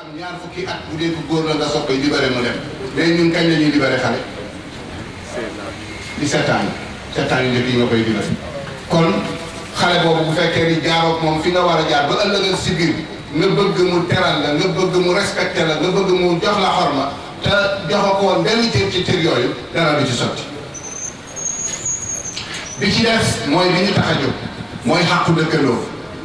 am ñaar fukki at bu dee ko góor la nga soog koy libéré mu dem mais ñun kañ la ñuy libéré xale. 17 ans yi 7 ans yu njëkk yi nga koy libéré. kon xale boobu bu fekkee ni jaaroog moom fi nga war a jaar ba ëllëgal si biir nga bëgg mu teral la nga bëgg mu respecté la nga bëgg mu jox la xorma te joxoo ko woon benn cër ci cër yooyu dara du ci sotti. bi ci des mooy li ñu tax a jóg mooy xàqu dëkkandoo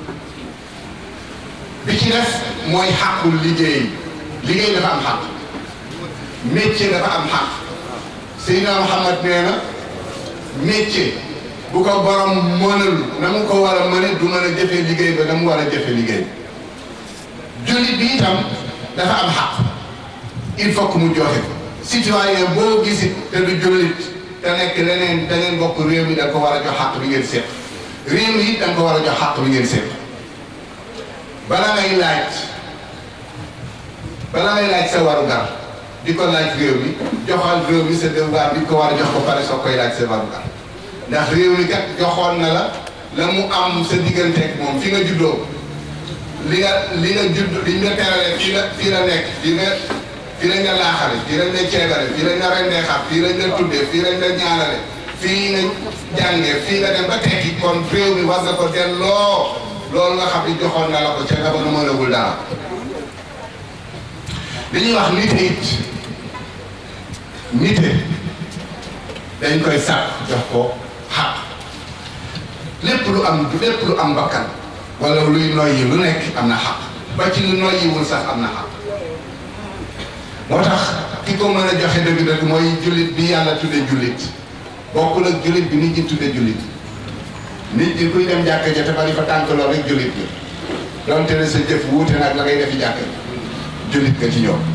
bi ci des mooy xàqu liggéey liggéey dafa am xàq métier dafa am xàq Seydina Muhammad nee na métier bu ko borom mënal na mu ko war a mëne du mën a jëfee liggéey ba na mu war a jëfee liggéey jullit bi itam dafa am xàq il faut que mu joxe ko citoyen boo gisit te du jullit te nekk leneen da ngeen bokk réew mi da nga ko war a jox xàq bi ngeen seet réew mi it da nga ko war a jox xàq bi ngeen seet bala ngay laaj bala ngay laaj sa warugar di ko laaj réew mi joxal réew mi sa devoir bi ko war a jox ko pare soo koy laaj sa warugar ndax réew mi kat joxoon na la la mu am sa digganteeg moom fi nga juddoo li nga li nga judd li nga terale fii la fii la nekk fii nga fii lañ la laaxale fii lañ la ceebale fii lañ la rendee xam fii lañ la tuddee fii lañ la ñaanale fii nga jàngee fii nga dem ba tekki kon réew mi war nga ko delloo loolu nga xam ni joxoon na la ko ca nga ba nu mënagul dara li ñuy wax nite it nite dañ koy sàkk jox ko xaq lépp lu am lépp lu am bakkan wala luy noyyi lu nekk am na xaq ba ci lu noyyiwul sax am na xaq moo tax ki ko mën a joxe dëgg-dëgg mooy jullit bi yàlla tudde jullit bokkul ak jullit bi nit ñi tudde jullit nit ñi kuy dem jàkka ja te bari fa tànk lool rek jullit bi donte ne sa jëf wuute nag la ngay defi jàkka jullit nga ci ñoom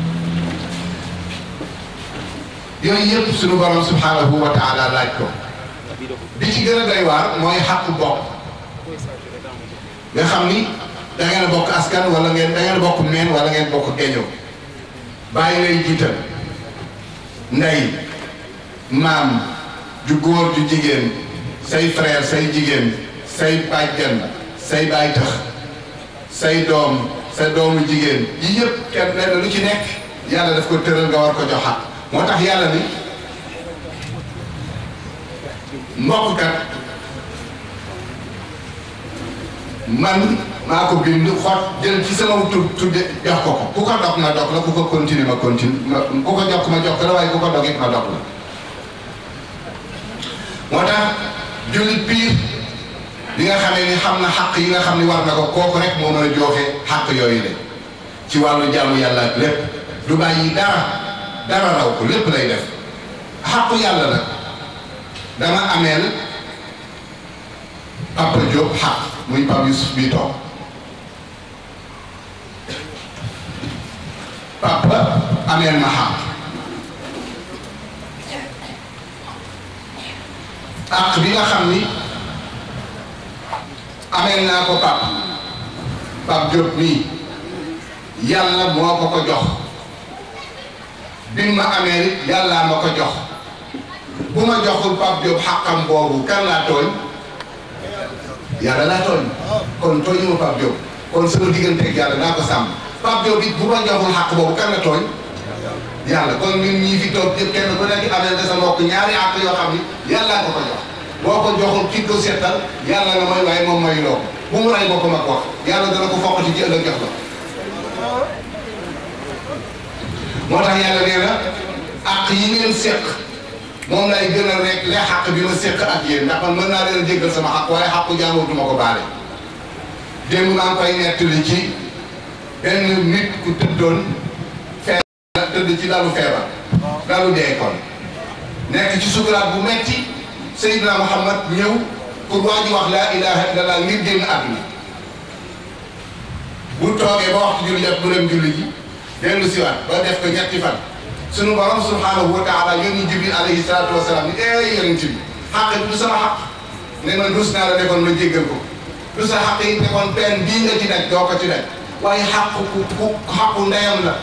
yooyu yëpp suñu borom subhanahu wa taala laaj ko bi ci gën a doy waar mooy xàqu bokk nga xam ni da ngeen a bokk askan wala ngeen da ngeen a bokk meen wala ngeen bokk geñoo bàyyi ngay jiital ndey maam ju góor ju jigéen say frère say jigéen say bàjjan say baay tax say doom sa doomu jigéen yi yëpp kenn lenn lu ci nekk yàlla daf ko tëral nga war ko jox xaq moo tax yàlla ni mbokk kat man maa ko bind xot jël ci sama tur tudde jox ko ko ku ko dog ma dog la ku ko continuer ma continue ma ku ko jox ma jox la waaye ku ko dog it ma dog la moo tax jullit piir li nga xamee ni xam na xàq yi nga xam ni war na ko kooku rek moo mën a joxe xàq yooyu de ci wàllu jàmm yàlla ak lépp du bàyyi dara dara raw ko lépp lay def xàqu yàlla nag dama ameel Papa Diop xàq muy Pape Youssouf bii toog papa ameel ma xàq àq bi nga xam ni ameel naa ko pap Pape Diop mii yàlla moo ko ko jox bi ma ameel it yàllaa ma ko jox bu ma joxul Pape Diop xàqam boobu kan laa tooñ yàlla laa tooñ kon tooñu ma Pape Diop kon sama digganteeg yàlla naa ko sàmm Pape Diop it bu ma joxul xàq boobu kan la tooñ yàlla kon ñun ñii fi toog ñëpp kenn ku nekk amee nga sa mbokk ñaari àq yoo xam ni yàllaa ko ko jox boo ko joxul ki ko seetal yàlla nga mooy waaye moom mooy loo bu mu ray boppam ak wax yàlla dana ko foqati ci ëllëg jox la moo tax yàlla nee na àq yi ngeen seq moom lay gën a rek le xàq bi ma seq ak yéen ndax man mën naa leen a jéggal sama xàq waaye xàqu jàmbur du ma ko baale démb maa ngi koy nettali ci benn nit ku tëddoon feebar tëdd ci lalu feebar lalu dee kon nekk ci sukuraat bu metti Seydina Muhammad ñëw pour waa ji wax laa ilaha illallah ngir génn àdduna bu toogee ba waxtu julli jot mu dem julli ji dellu siwaat ba def ko ñetti fan sunu borom subhanahu wa taala yónni Jibril alayhi salaatu wa salaam ni ee yonent bi xàq bi du sama xàq ne man rus naa la defoon ma jéggal ko du sa xàq yi defoon pen bii nga ci daj doo ko ci daj waaye xàqu ku ku xàqu ndeyam la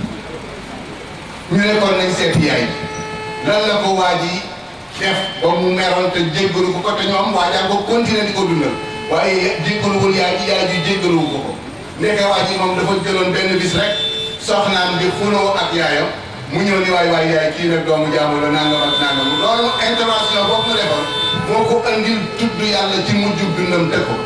ñu ne kon nañ seeti yaay lan la ko waa ji def ba mu meroon te jéggalu ko ko te ñoom waa jaa ko continuer di ko dundal waaye jéggaluwul yaay ji yaay ji jéggaluwu ko ko ndeke waa ji moom dafa jëloon benn bis rek soxnaam di xuloo ak yaayam mu ñëw ni waay waay yaay kii nag doomu jaamu la nangam ak nangam loolu intervention boobu mu defoon moo ko andil tudd yàlla ci mujjub dundam teg ko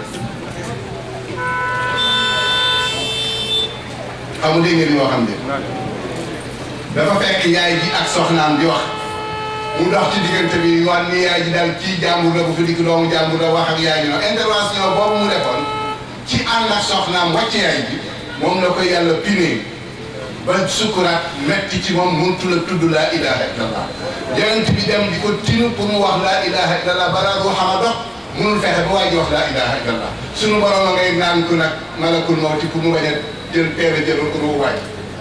xamu dégg ngeen li moo xam ne dafa fekk yaay ji ak soxnaam di wax mu dox ci diggante bi wan ni yaay ji daal kii jàmbur la bu fi dikk doomu jàmbur la wax ak yaay ji noonu intervention boobu mu defoon ci ànd ak soxnaam wàcc yaay ji moom la ko yàlla pinee ba sukuraat metti ci moom muntu la tudd laa ilaha illallah yonent bi dem di ko tinu pour mu wax laa ilaha illallah balaa ruuxam a dox munul fexe ba waa ji wax laa ilaha illallah sunu borom a ngay naan ku nag malakul mawti pour mu bañ a jël teel a jël ruu waay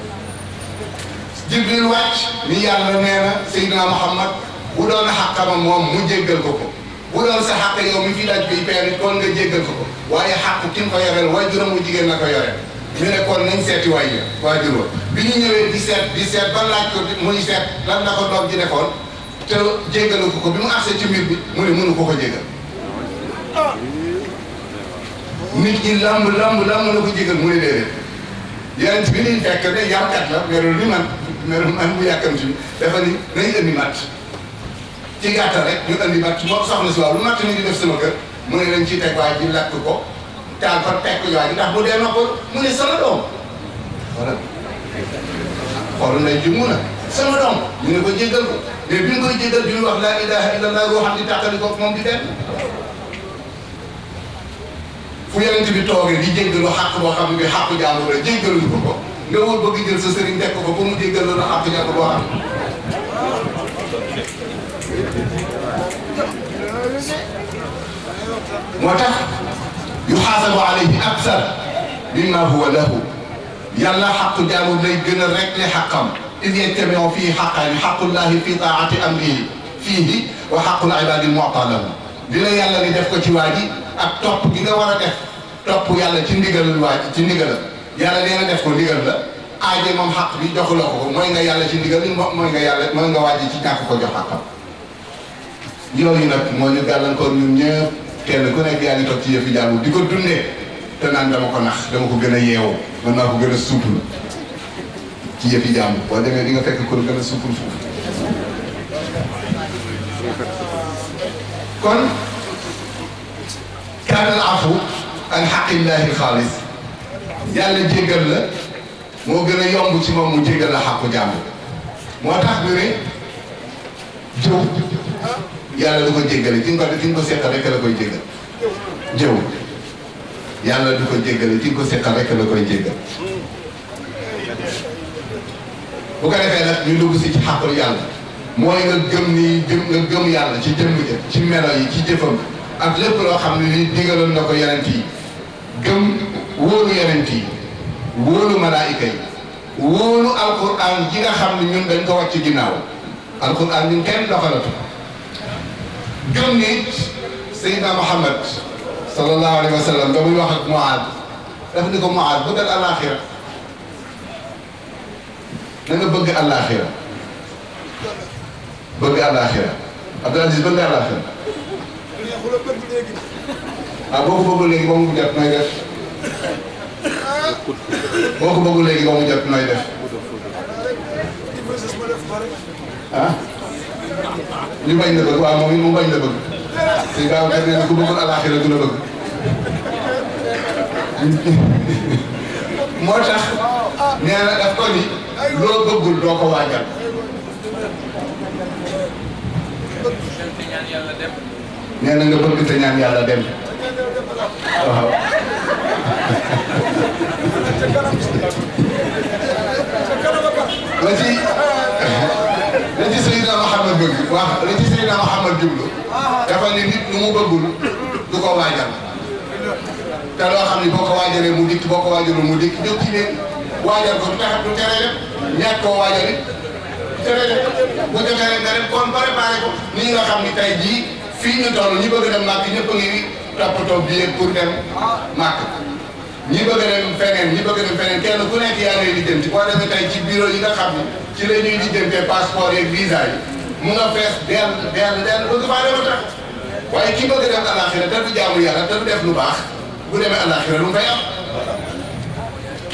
jibril wàcc ni yàlla nee na Seydina Muhammad bu doon xàqama moom mu jéggal ko ko bu doon sa xàq yow mi fi laaj bi peer it kon nga jéggal ko ko waaye xàq ki nga ko yoreel waajuram mu jigéen na ko yoreel ñu ne kon nañ seeti waay ya waajur wa bi ñu ñëwee di seet di seet ba laaj ko muy seet lan la ko doom ji defoon te jéggalu ko ko bi mu agsee ci mbir bi mu ne mënu ko ko jéggal nit ñi lamb lamb lamb la ko jéggal mu ne déedéet yonent bi niñ fekk de yarkat la melul ni man melul man bu yàkkamti bi dafa ni nañ indi matt ci gàttal rek ñu indi matt moo soxna si waaw lu matt ni di def sama kër mu ne dañ ciy teg waay ji lakk ko taal ko teg ko waay ji ndax bu dee noppal mu ne sama doom voilà xool nañ ji mun a sama doom ñu ne ko jéggal ko mais bi ñu koy jéggal bi ñu wax laa ilaha illallah ruuxam di tàqali ko moom di dem fu yonent bi toogee di jéggalu xàq boo xam ne bi xàqu jàmbur la jéggaluñu ko ko nga wóor bëgg jël sa sëriñ teg ko ko pour mu jéggal la xàqu jàmbur boo xam moo tax yuxaasabu alayhi aksar mimma huwa lahu yàlla xàqu jàmbur lay gën a rek li xàqam id yajtamiu fii xaqaani xaqullahi fi taati amrihi fiihi wa xaqul ibadi lmuta lahu dina yàlla ni def ko ci waa ji ak topp gi nga war a def topp yàlla ci ndigalul waa ci ndigalal yàlla nee na def ko ndigal la aaje moom xaq bi joxuloo ko ko mooy nga yàlla ci ndigal li mooy nga yàlla mooy nga wàjji ci ñàkk ko jox xaqam yooyu nag moo ñu gàllankoor ñun ñëpp kenn ku nekk yaa ngi toog ci yëfi jàmbur di ko dundee te naan dama ko nax dama ko gën a yeewoo man maa ko gën a suupul ci yëfi jàmbur boo demee di nga fekk ko gën a suupul foofu kon kaanal afu an xaqillahi xaalis yàlla jéggal la moo gën a yomb ci moom mu jéggal la xàqu jàmbur moo tax ñu ne jëw yàlla du ko jéggale ki nga ko ki nga ko seqal rek la koy jéggal jëw yàlla du ko jéggale ki nga ko seqal rek la koy jéggal bu ko defee nag ñu dugg si ci xàqul yàlla mooy nga gëm ni jëm nga gëm yàlla ci jëmm ja ci melo yi ci jëfam ak lépp loo xam ne ni digaloon na ko yonent yi gëm wóolu yonent yi wóolu malaayika yi wóolu alquran ji nga xam ne ñun dañ ko wàcc ginnaaw alquran ñun kenn doxalatu gëm ni Seydina Muhammad sallallahu alayhi wa sallam ba muy wax ak Muaad daf ni ko Muaad bëggal àllaaxira na nga bëgg àllaaxira bëgg àllaaxira Abdul Aziz bëgg àllaaxira ah boo ko bëggul léegi ba mu jot nooy def boo ko bëggul léegi ba mu jot nooy def ah ñu bañ la bëgg waaw moom it mu bañ la bëgg si gaaw kat nee na ku bëggul àllaaxira du la bëgg moo tax nee na daf ko ni loo bëggul doo ko waajal nee na nga bëgg te ñaan yàlla dem waaw la ci la ci Seydina Muhammad bëgg wax la ci Seydina Muhammad jublu dafa ni nit lu mu bëggul du ko waajal te loo xam ni boo ko waajalee mu dikk boo ko waajalul mu dikk jóg ci leen waajal ko du tax du tere dem ñàkk koo waajal it tere dem bu defee rek nga dem kon préparé ko nii nga xam ni tey jii fii ñu toll ñi bëgg dem màkk ñëpp a ngi toppatoo billet pour dem màkk ñi bëgg a dem feneen ñi bëgg a dem feneen kenn ku nekk yaa ngi lijjanti boo demee tey ci bureau yi nga xam ni ci la ñuy lijjantee passeport yeeg visa yi mu nga fees dell dell dell bëgg faa dem a tax waaye ki bëgg a dem alaxira te du jaamu yàlla te du def lu baax bu demee alaxira lu mu fay am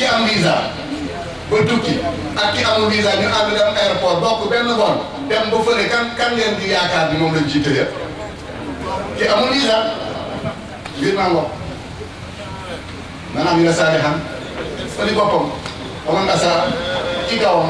ki am visa ba tukki ak ki amul visa ñu ànd dem aéroport bokk benn vol dem ba fële kan kan ngeen di yaakaar ni moom lañ ciy tëjee ki amul visa mbir maa ngoog maanaam ñu ne saa xam fa li boppam amoon nga saa ci kawam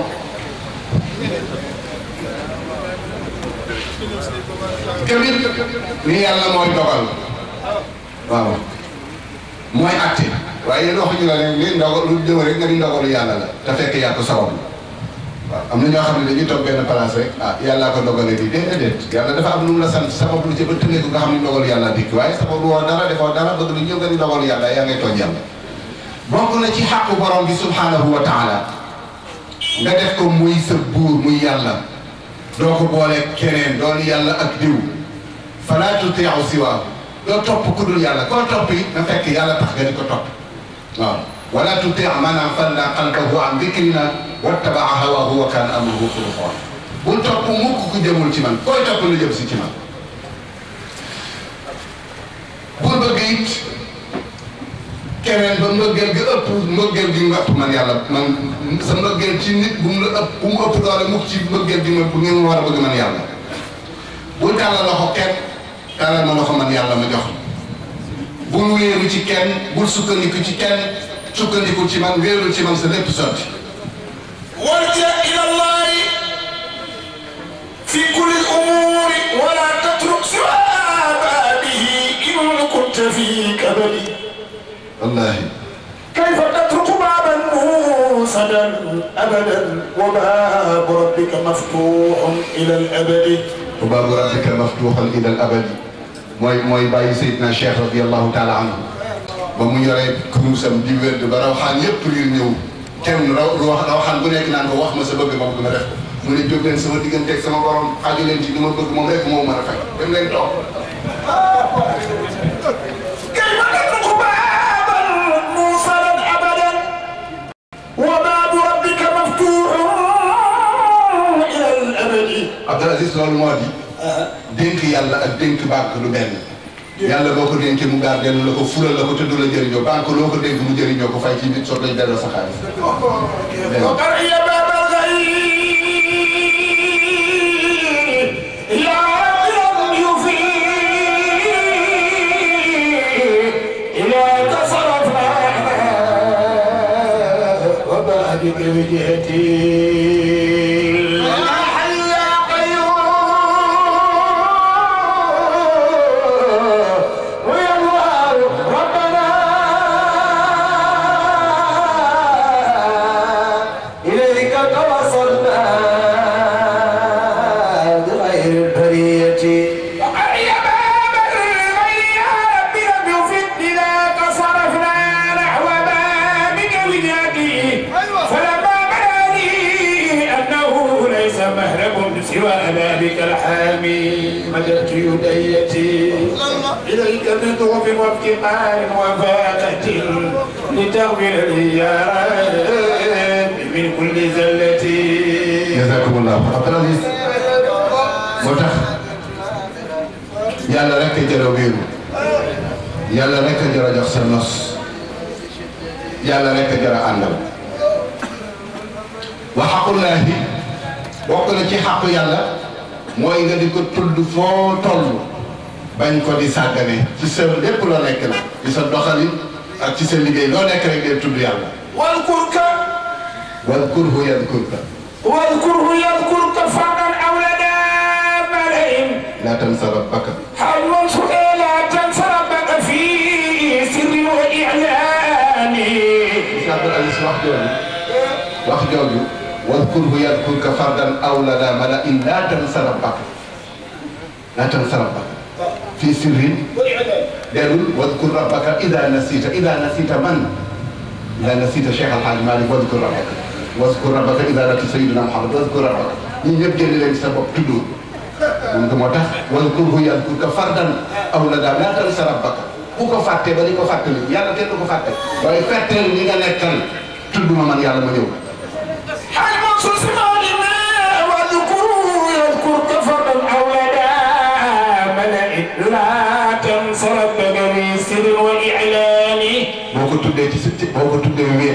kabir ni yàlla mooy dogal waaw mooy acte waaye yéen waxuñu la ne li ndogal lu jëm rek nga di ndogalu yàlla la te fekk yaa ko sabab waaw am na ñoo xam ne dañuy toog benn place rek ah yàllaa ko dogalee di déedéet yàlla dafa am lu mu la sant sabab lu ci ba tënee ko nga xam ne ndogalu yàlla dikk waaye sabab lu woo dara defoo dara bëgg lu ñëw nga di ndogalu yàlla yaa ngay tooñ yàlla bokk na ci xàqu borom bi subhanahu wa taala nga def ko muy sa buur muy yàlla doo ko boole keneen doon yàlla ak diw fala tuti'u siwaahu doo topp ku dul yàlla koo topp it na fekk yàlla tax nga di ko topp waaw wala tuti' man aghfalna qalbahu an dhikrina wattaba'a hawahu wa kana amruhu furutan bul topp mukk ku jëmul ci man koy topp lu jëm si ci man bul bëgg it keneen ba mbëggeel gi ëpp mbëggeel gi nga ëpp man yàlla man sa mbëggeel ci nit bu mu la ëpp bu mu ëpp doole mukk ci mbëggeel gi ma bu ngeen war a bëgg man yàlla bul tàllal loxo kenn tàllal ma loxo man yàlla ma jox bul wéeru ci kenn bul sukkandiku ci kenn sukkandiku ci man wéeru ci man sa lépp sotti warja ila llahi fi kulli al-umuri wala tatruk siwa babihi in kunta fi kabadi wallahi كيف تترك بابا موسدا ابدا وباب ربك مفتوح الى الابد wa baabu rabbika maftuuxan ila al abadi mooy mooy bàyyi Seydina Cheikh radiallahu taala anhu ba mu yoree kurusam di wérd ba rawxaan yépp riir ñëw kenn raw wax rawxaan bu nekk naan ko wax ma sa bëgg moom du ma def ko mu ne jóg leen sama digganteeg sama borom xaaju leen ci li ma bëgg moom rek moo mën a fay dem leen toog كيف تترك بابا موسدا ابدا وباب ربك مفتوح الى الابد Abdul Aziz loolu moo di dénk yàlla ak dénk banque lu benn yàlla boo ko dénkee mu gaar dellu la ko fulal la ko te du la jëriñoo banque loo ko dénk mu jëriñoo ko fay ci nit soog lañ delloo sa xaalis وقرئ باب الغيب لا لم يفيد إلى تصرفنا وبابك وجهتي يا حي يا قيوم ويا الله ربنا إليك توصلنا بغير البرية وقرئ باب الغيب يا رب لم يفدنا تصرفنا نحو بابك وجهتي فلما بلاني أنه ليس مهرب سوى بابك الحامي مددت يديتي إليك بضعف وافتقار وفاقة لتغفر لي يا رب من كل زلتي jazakumullah Abdul Aziz moo tax yàlla rek a jar a wéeru yàlla rek a jar a jox sa nos yàlla rek a jar a àndal wa xaqullaahi bokk na ci xaqu yàlla mooy nga di ko tudd foo toll bañ ko di sàggane ci sa lépp loo nekk la ci sa doxalin ak ci sa liggéey loo nekk rek dee tudd yàlla واذكرك wadkurhu yadkurka واذكره يذكرك فردا أو لدى ملئ laa tansa rabbaka هل منصور لا تنسى ربك في سر وإعلان Moussa Abdul Aziz wax jooju wax jooju wadkurhu yadkurka fardan aw lada malain laa tansa rabbaka laa tansa rabbaka fii sirrin delul wadkur rabbaka ida nasita ida nasita man ida nasita Cheikh Al Hadj Malick wadkur rabbaka wadkur rabbaka ida nasita Sayyidina Muhammad wadkur rabbaka ñun ñëpp génn leen ci sa bopp tudd moom moo tax wadkurhu yadkurka fardan aw lada laa tansa rabbaka ku ko fàtte ba di ko fàttali yàlla kenn du ko fàtte waaye fàtteel ñi nga nekkal tudd ma man yàlla ma ñëw هل منصور سمعنا واذكره يذكرك فردا أو لدى ملئ لا تنسى ربك في سر وإعلان boo ko tuddee ci sa boo ko tuddee wéet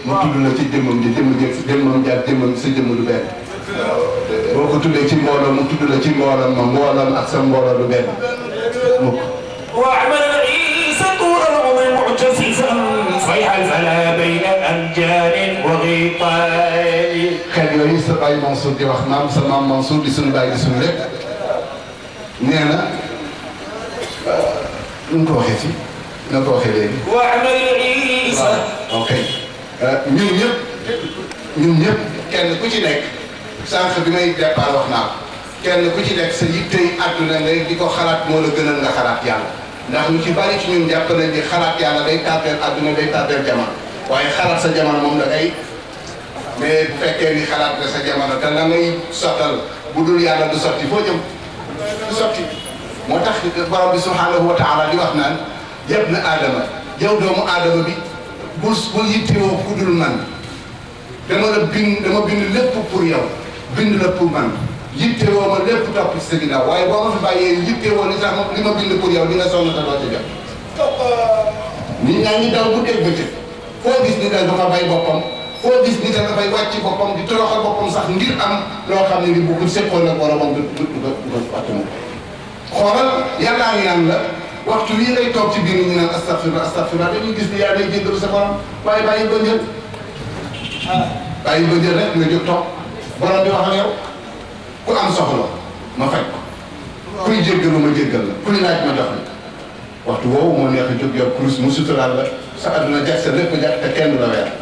mu tudd la ci jëmmam ji jëmm ji jëmmam ji ak jëmmam sa jëmm du benn boo ko tuddee ci mbooloo mu tudd la ci mbooloo ma mbooloom ak sa mbooloo du benn mukk واعمل عيسى طول العمر معتسفا صيح الفلا بين امجاد وغيطان xel yooyu sa baay Mansour di wax maam sa maam Mansour di suñu baay di suñu lépp nee na nu mu ko waxee fii na ko waxee léegi واعمل عيسى waaw ok ñun ñëpp ñun ñëpp kenn ku ci nekk sànq bi may départ wax naa ko kenn ku ci nekk sa yittey àdduna ngay di ko xalaat moo la gënal nga xalaat yàlla ndax ñu ci bari ci ñun jàpp nañ ni xalaat yàlla day tardeel àdduna day tardeel jamono waaye xalaat sa jamono moom da ngay mais bu fekkee ni xalaat nga sa jamono te la ngay sottal bu dul yàlla du sotti foo jëm du sotti moo tax borom bi subhanahu wa taala di wax naan yëpp na aadama yow doomu aadama bi bul bul yittewoo ku dul man dama la bind dama bind lépp pour yow bind la pour man yittewoo ma lépp topp ci sa ginnaaw waaye boo ma fi bàyyee yittewoo li tax ma li ma bind pour yow di nga sonn te doo ci jot nit ñaa ngi daw bu dégg bëccëg foo gis ni da dafa bay boppam foo gis ni da dafay wàcc boppam di toroxal boppam sax ngir am loo xam ne ni bu ko séqoon ak boromam du du du ko du ko fàttali xoolal yàllaa ngi naan la waxtu wii ngay toog ci biir ñu naan astafirullah astafirullah dañuy gis ni yaa ngay jéggalu sa borom waaye bàyyi ba njël bàyyi ba njël rek nga jóg toog borom bi wax ak yow ku am soxla ma faj ko kuy jéggalu ma jéggal la kuy laaj ma jox la waxtu woowu moo neex a jóg yow kurus mu suturaal la sa àdduna jag sa lépp jag te kenn du la weer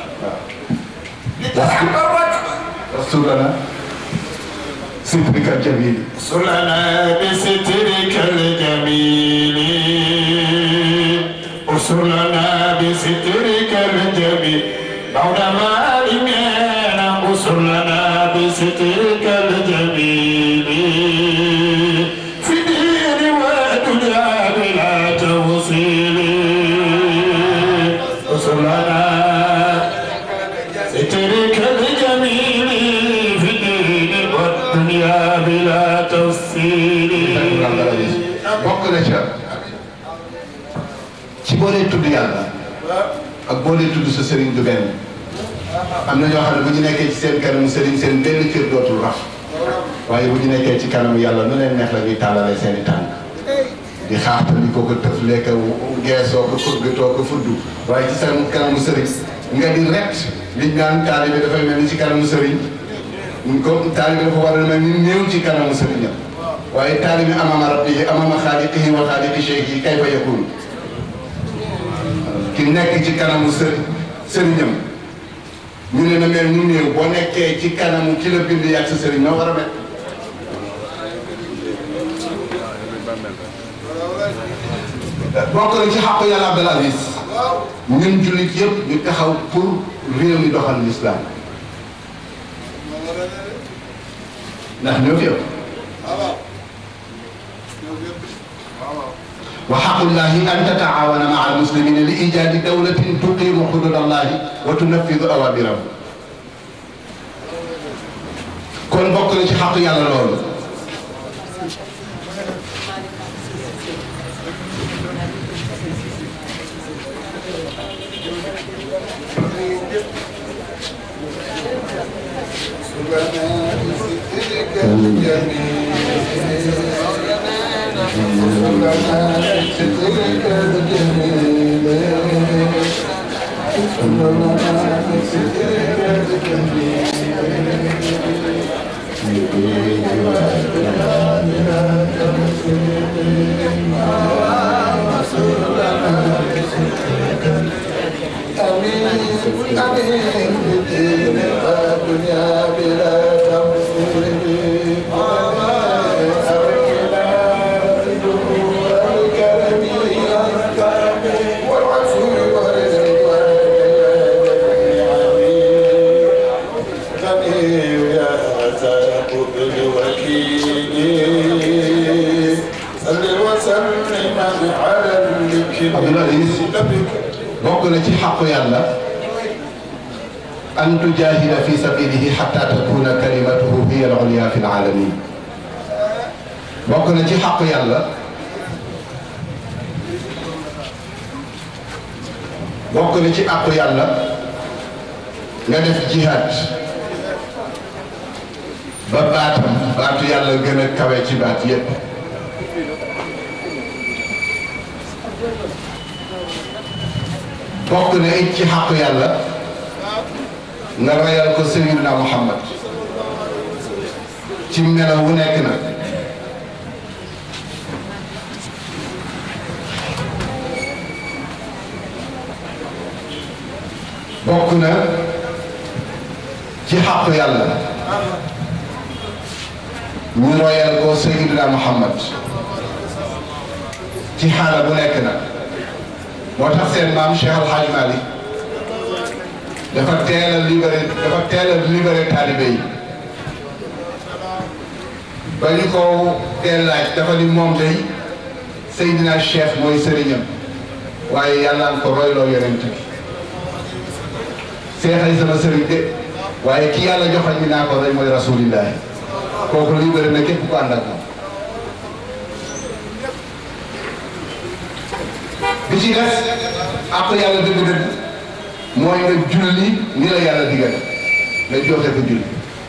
لتحرك rasulana sitrika jamil أسرنا بسترك الجميل أسرنا بسترك الجميل بعد ما علمنا أسرنا بسترك الجميل في دين ودنيا بلا توصيل أسرنا سترك الجميل في الدين والدنيا بلا تفصيل bokk na ca ci boo dee tudd yàlla ak boo dee tudd sa sëriñ du benn am na ñoo xam ne bu ñu nekkee ci seen kanamu sëriñ seen benn kër dootul raf waaye bu ñu nekkee ci kanamu yàlla nu leen neex la ñuy tàllalee seen i tànk di xaatali ko ko tëf lekk geesoo ko fëggatoo ko fuddu waaye ci seen kanamu sëriñ nga di ret liñ naan taalibe dafay mel ni ci kanamu sëriñ ko taalibe dafa war a mel ni néew ci kanamu sëriñam waaye taalibe amama rabbihi amama xaaliqihi wa xaaliqi cheikhi kayfa yakun ki nekk ci kanamu sëriñ sëriñam ñu ne na mel ni néew boo nekkee ci kanamu ki la bind yàgg sa sëriñ noo war a mel bokk na ci xàqu yàlla Abdul Aziz ñun jullit yëpp ñu taxaw pour réew mi doxal lislaam ndax ñoo fi ëpp wa xaqullahi an tataawana maa almuslimina li ijaadi dawlatin tuqimu xudud allahi wa tunafidu awamirahu kon bokk na ci xaqu yàlla loolu Abdul Aziz bokk na ci xaqu yàlla an tujahida fi sabilihi xatta takuna kalimatuhu hiya al-ulya fi al-alamin bokk na ci xaqu yàlla bokk na ci àqu yàlla nga def jihaad ba baatam baatu yàlla gën a kawe ci baat yépp bokk na it ci xàqu yàlla nga royal ko Seydina Muhammad ci melaw wu nekk nag bokk na ci xàqu yàlla ñu royal ko Seydina Muhammad ci xaala bu nekk nag moo tax seen maam Cheikh Al Hadj Malick dafa teel a libéré dafa teel a libéré taalibe yi ba ñu ko teel laaj dafa ni moom day Seydina Cheikh mooy sëriñam waaye yàlla nga ko royloo yonent bi seexay sama sëriñ de waaye ki yàlla joxañ mi naa ko rek mooy rasulillahi kooku libéré na képp ku ànd ak moom bi ci des àq yàlla dëgg-dëgg mooy nga julli ni la yàlla digal nga joxe ko julli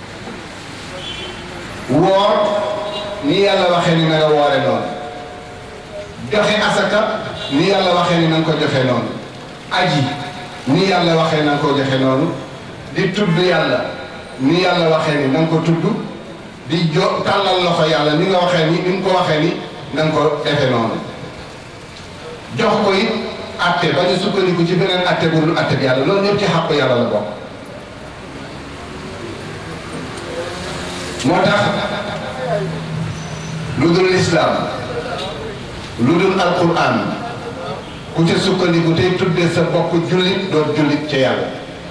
woor ni yàlla waxee ni na nga woore noonu joxe asaka ni yàlla waxee ni na nga ko joxe noonu aji ni yàlla waxee na nga ko joxe noonu di tudd yàlla ni yàlla waxee ni na nga ko tudd di jo tàllal loxo yàlla ni nga waxee ni ni nga ko waxee ni na nga ko defe noonu jox ko it atte ba ñu sukkandiku ci beneen atte bu dul atte bi yàlla loolu ñëpp ci xàqu yàlla la bokk moo tax lu dul lislaam lu dul alquran ku ca sukkandiku tey tudde sa bokk jullit doon jullit ca yàlla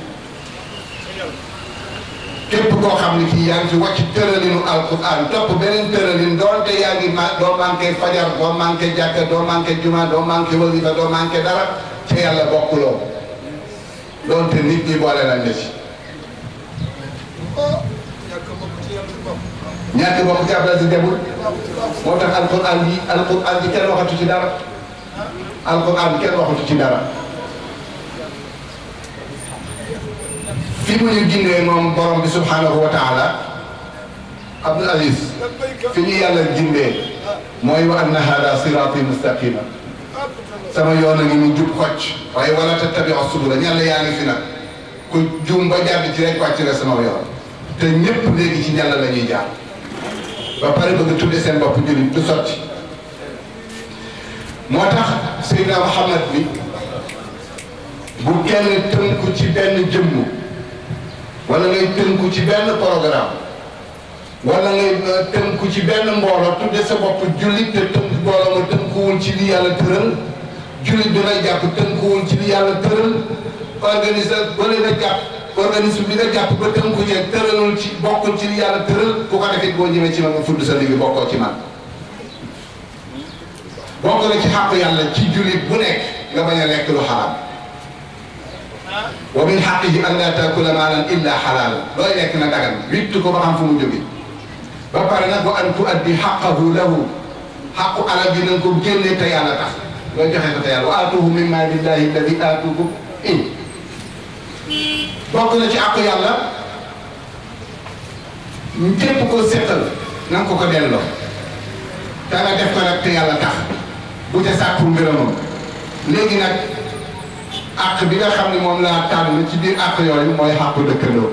képp koo xam ne kii yaa ngi fi wàcc tëralinu alquran topp beneen tëralin doonte yaa ngi ma doo manqué fajar doo manqué jàkka doo manqué juma doo manqué wasifa doo manqué dara ca yàlla bokkuloo doonte nit ñi boole nañ la ci ñàkk bokk ci abdal si demul moo tax alquran bi alquran bi kenn waxatu ci dara alquran bi kenn waxatu ci dara fi mu ñu gindee moom borom bi subhanahu wa taala abdul aziz fi ñu yàlla gindee mooy wa anna hada sirati mustaqima sama yoon a ngi mu jub xocc waaye wala tattabiu subula ñàlla yaa ngi fi nag ku juum ba jàdd ci rek wàcc nga sama yoon te ñépp léegi ci ñàlla la ñuy jaar ba pare bëgg tudde seen bopp jullit du sotti moo tax Seydina Muhammad bi bu kenn tënku ci benn jëmm wala ngay tënku ci benn programme wala ngay tënku ci benn mbooloo tudde sa bopp jullit te tënk mbooloo ma tënkuwul ci li yàlla tëral jullit bi ngay jàpp tënkuwul ci li yàlla tëral organise ba leen a jàpp organisme bi nga jàpp ba tënku ci tëralul ci bokkul ci li yàlla tëral ku ko defee boo ñëwee ci man nga fudd sa liggéey bokkoo ci man bokk na ci xàq yàlla ci jullit bu nekk nga bañ a lekk lu xaraam wa min xaqihi an laa taakula maalan illa xalaal looy lekk na dagan wittu ko ba xam fu mu jóge ba pare nag wa an tuaddi xaqahu lahu xaqu alal bi na nga ko génne te yàlla tax looy joxe ko te yàlla wa aatuhu min maalillahi alladi aatukum in bokk na ci àqu yàlla képp ko seetal na nga ko ko delloo te nga def ko nag te yàlla tax bu ca sàkku ngërëmam léegi nag àq bi nga xam ne moom laa tànn ci biir àq yooyu mooy xàqu dëkkandoo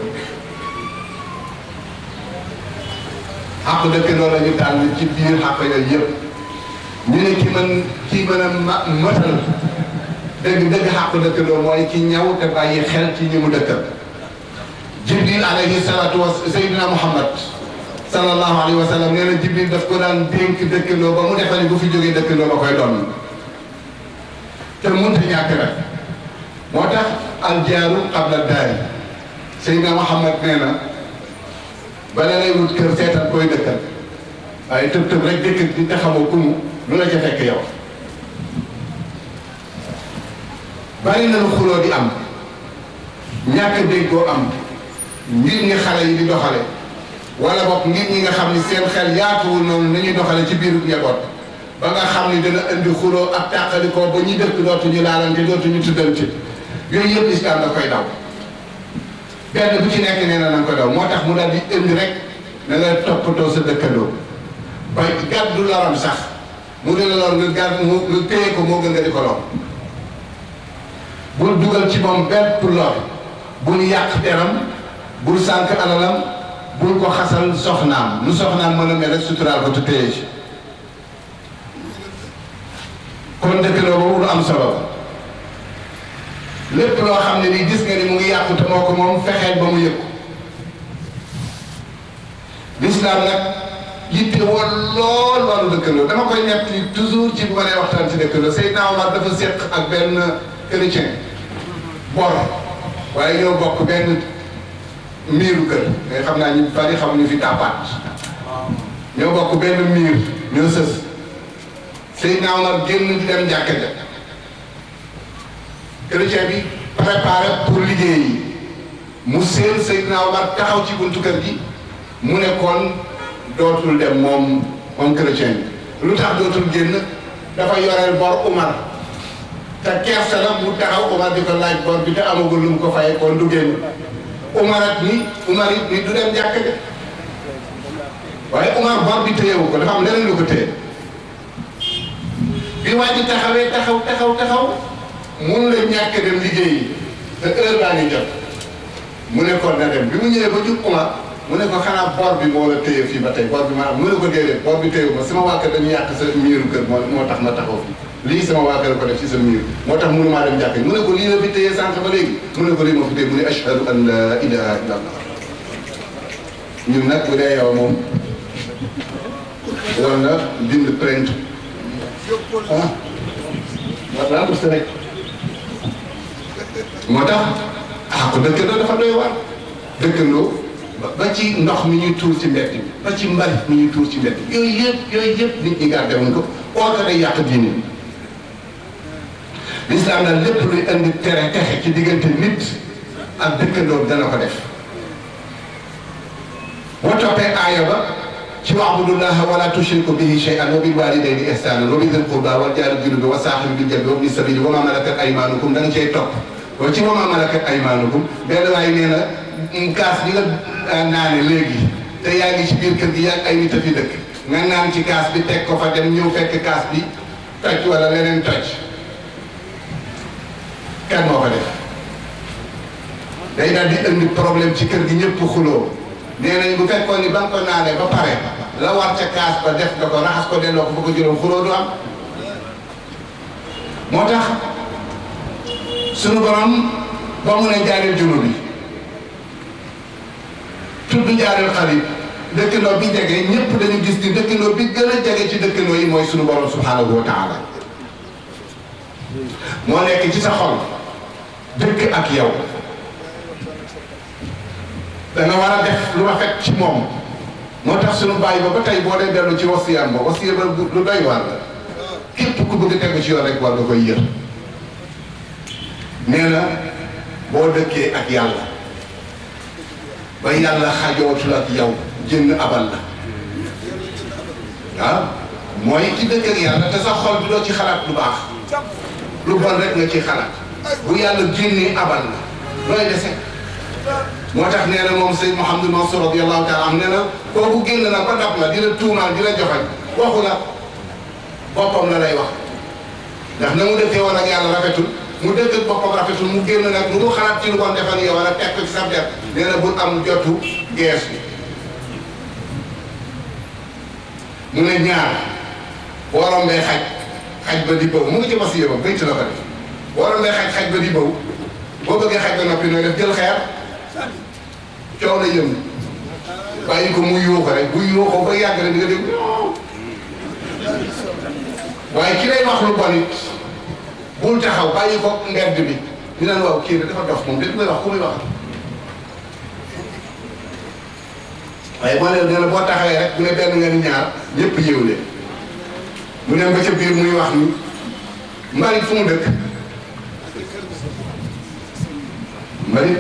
xàqu dëkkandoo la ñu tànn ci biir xàq yooyu yëpp ñu ne ki mën ki mën a ma mëtal dëgg dëgg xàqu dëkkandoo mooy ki ñaw te bàyyi xel ci ñi mu dëkkal jibril alayhi salaatu wa sayyidina muhammad sallallahu alayhi wa sallam nee na jibril daf ko daan dénk dëkkandoo ba mu defal ni bu fi jógee dëkkandoo ba koy doon te mënta ñàkk nag moo tax aljaaru qabla daari sayyidina muhammad nee na bala ngay wut kër seetal koy dëkkal waaye tëb tëb rek dëkk di te xamoo ku mu lu la ca fekk yow bari na lu xuloo di am ñàkk déggoo am ngir ñi xale yi di doxale wala boog ngir ñi nga xam ni seen xel yaatuwul noonu nañuy doxale ci biiru njaboot ba nga xam ni dana indi xuloo ak tàqalikoo ba ñuy dëkk dootuñu laalante dootuñu tuddante yooyu yëpp lislaam da koy daw benn bu ci nekk nee na na nga ko daw moo tax mu daal di indi rek na nga toppatoo sa dëkkandoo ba gàddu loram sax mu di la lor nga gàdd mu nga téye ko moo gën nga di ko lor bul dugal ci moom benn pour lor bul yàq deram bul sànq alalam bul ko xasal soxnaam lu soxnaam mën a mel rek suturaal ko te téye ci kon dëkkandoo boobu lu am solo la lépp loo xam ne nii gis nga ni mu ngi yàqu te moo ko moom fexeel ba mu yëg ko lislaam nag yitte woon lool wàllu dëkkandoo dama koy ñett toujours ci bu ma nee waxtaan ci dëkkandoo Seydina Omar dafa séq ak benn chrétien bor waaye ñoo bokk benn miiru kër nga xam naa ñu bari xamuñu fi tàppaat ñoo bokk benn miir ñoo sës Seydina Omar génn di dem jàkka ja chrétien bi préparé pour liggéey yi mu seen Seydina Omar taxaw ci buntu kër gi mu ne kon dootul dem moom moom chrétien bi lu tax dootul génn dafa yoreel bor Umar te kersa la mu taxaw Umar di ko laaj bor bi te amagul lu mu ko fayee kon du génn Umar ak ni Umar it ni du dem jàkk ja waaye Umar bor bi téyewu ko dafa am leneen lu ko téye bi waa ji taxawee taxaw taxaw taxaw mun la ñàkk dem liggéeyi te heure baa ngi jot mu ne kon na dem bi mu ñëwee ba jub Umar mu ne ko xanaa bor bi moo la téye fii ba tey bor bi ma am mu ne ko déedéet bor bi téyewu ma sama waa kër dañu yàq sa miiru kër moo moo tax ma taxaw fii lii sama waa kër ko def ci sa miir moo tax mënu maa dem jàkk mu ne ko lii la fi téye sànq ba léegi mu ne ko lii ma fi téye mu ne ashhadu an la ilaha illa allah ñun nag bu dee yow moom war na bind plainte ah waaw parce que rek moo tax ah ko dëkkandoo dafa doy waar dëkkandoo ba ci ndox mi ñuy tuur ci mbedd bi ba ci mbalit mi ñuy tuur ci mbedd bi yooyu yëpp yooyu yëpp nit ñi gardé wuñ ko or que day yàq diine lislaam daal lépp luy indi tere texe ci diggante nit ak dëkkandoo dana ko def boo toppee aaya ba ci wa'budullaha wala tushriku bihi shay'an wa bil walidayni ihsanan wa bi dhil qurba wal jaari junubi wa saahibi bil janbi wa ibni sabili wa ma malakat aymanukum da nga cay topp wa ci wa ma malakat aymanukum benn waay nee na kaas bi nga naane léegi te yaa ngi ci biir kër gi yaa ay nit a fi dëkk nga naan ci kaas bi teg ko fa dem ñëw fekk kaas bi toj wala leneen toj kan moo ko def day daal di indi problème ci kër gi ñëpp xuloo nee nañ bu fekkoon ni ba nga ko naanee ba pare la war ca kaas ba def nga ko raxas ko delloo ko fa ko juróom xuloo du am moo tax sunu borom ba mu ne jaareel junub bi tudd jaareel xarit dëkkandoo bi jege ñëpp dañu gis ni dëkkandoo bi gën a jege ci dëkkandoo yi mooy sunu borom subhanahu wa taala moo nekk ci sa xol dëkk ak yow danga war a def lu rafet ci moom moo tax sunu bàyyi ba ba tey boo dee dellu ci wasiyam ba wasiya ba lu doy waar la képp ku bëgg tegu ci yoon rek war nga koy yër nee na boo dëkkee ak yàlla ba yàlla xajootul ak yow jënd abal la waaw mooy ci dëkk ak yàlla te sa xol bi doo ci xalaat lu baax lu bon rek nga ci xalaat bu yàlla génnee abal la looy dese moo tax nee na moom Seyd Mouhamadou Mansour radiyallahu taala am nee na kooku génn na ba dab la di la tuumaal di la joxañ waxu la boppam la lay wax ndax na mu dëkkee woon ak yàlla rafetul mu dëkk ak boppam rafetul mu génn nag lu mu xalaat ci lu bon defal yow wala teg ko ci sa der nee na bul am jotu gees bi mu ne ñaar boo rombee xaj xaj ba di bëw mu ngi ci wasiya ba bëyt la ko def boo rombee xaj xaj ba di bëw boo bëggee xaj ba noppi nooy def jël xeer coow la yëm bàyyi ko mu yuuxu rek bu yuuxoo ba yàgg rek di nga dégg waaye ki lay wax lu bon it bul taxaw bàyyi ko mbedd bi ñu naan waaw kii dafa dof moom dégg nga wax ku muy wax waaye moo leen nee na boo taxawee rek bu ne benn nga ni ñaar ñëpp yéew leen mu dem ba ca biir muy wax ni mbalit fu mu dëkk mbalit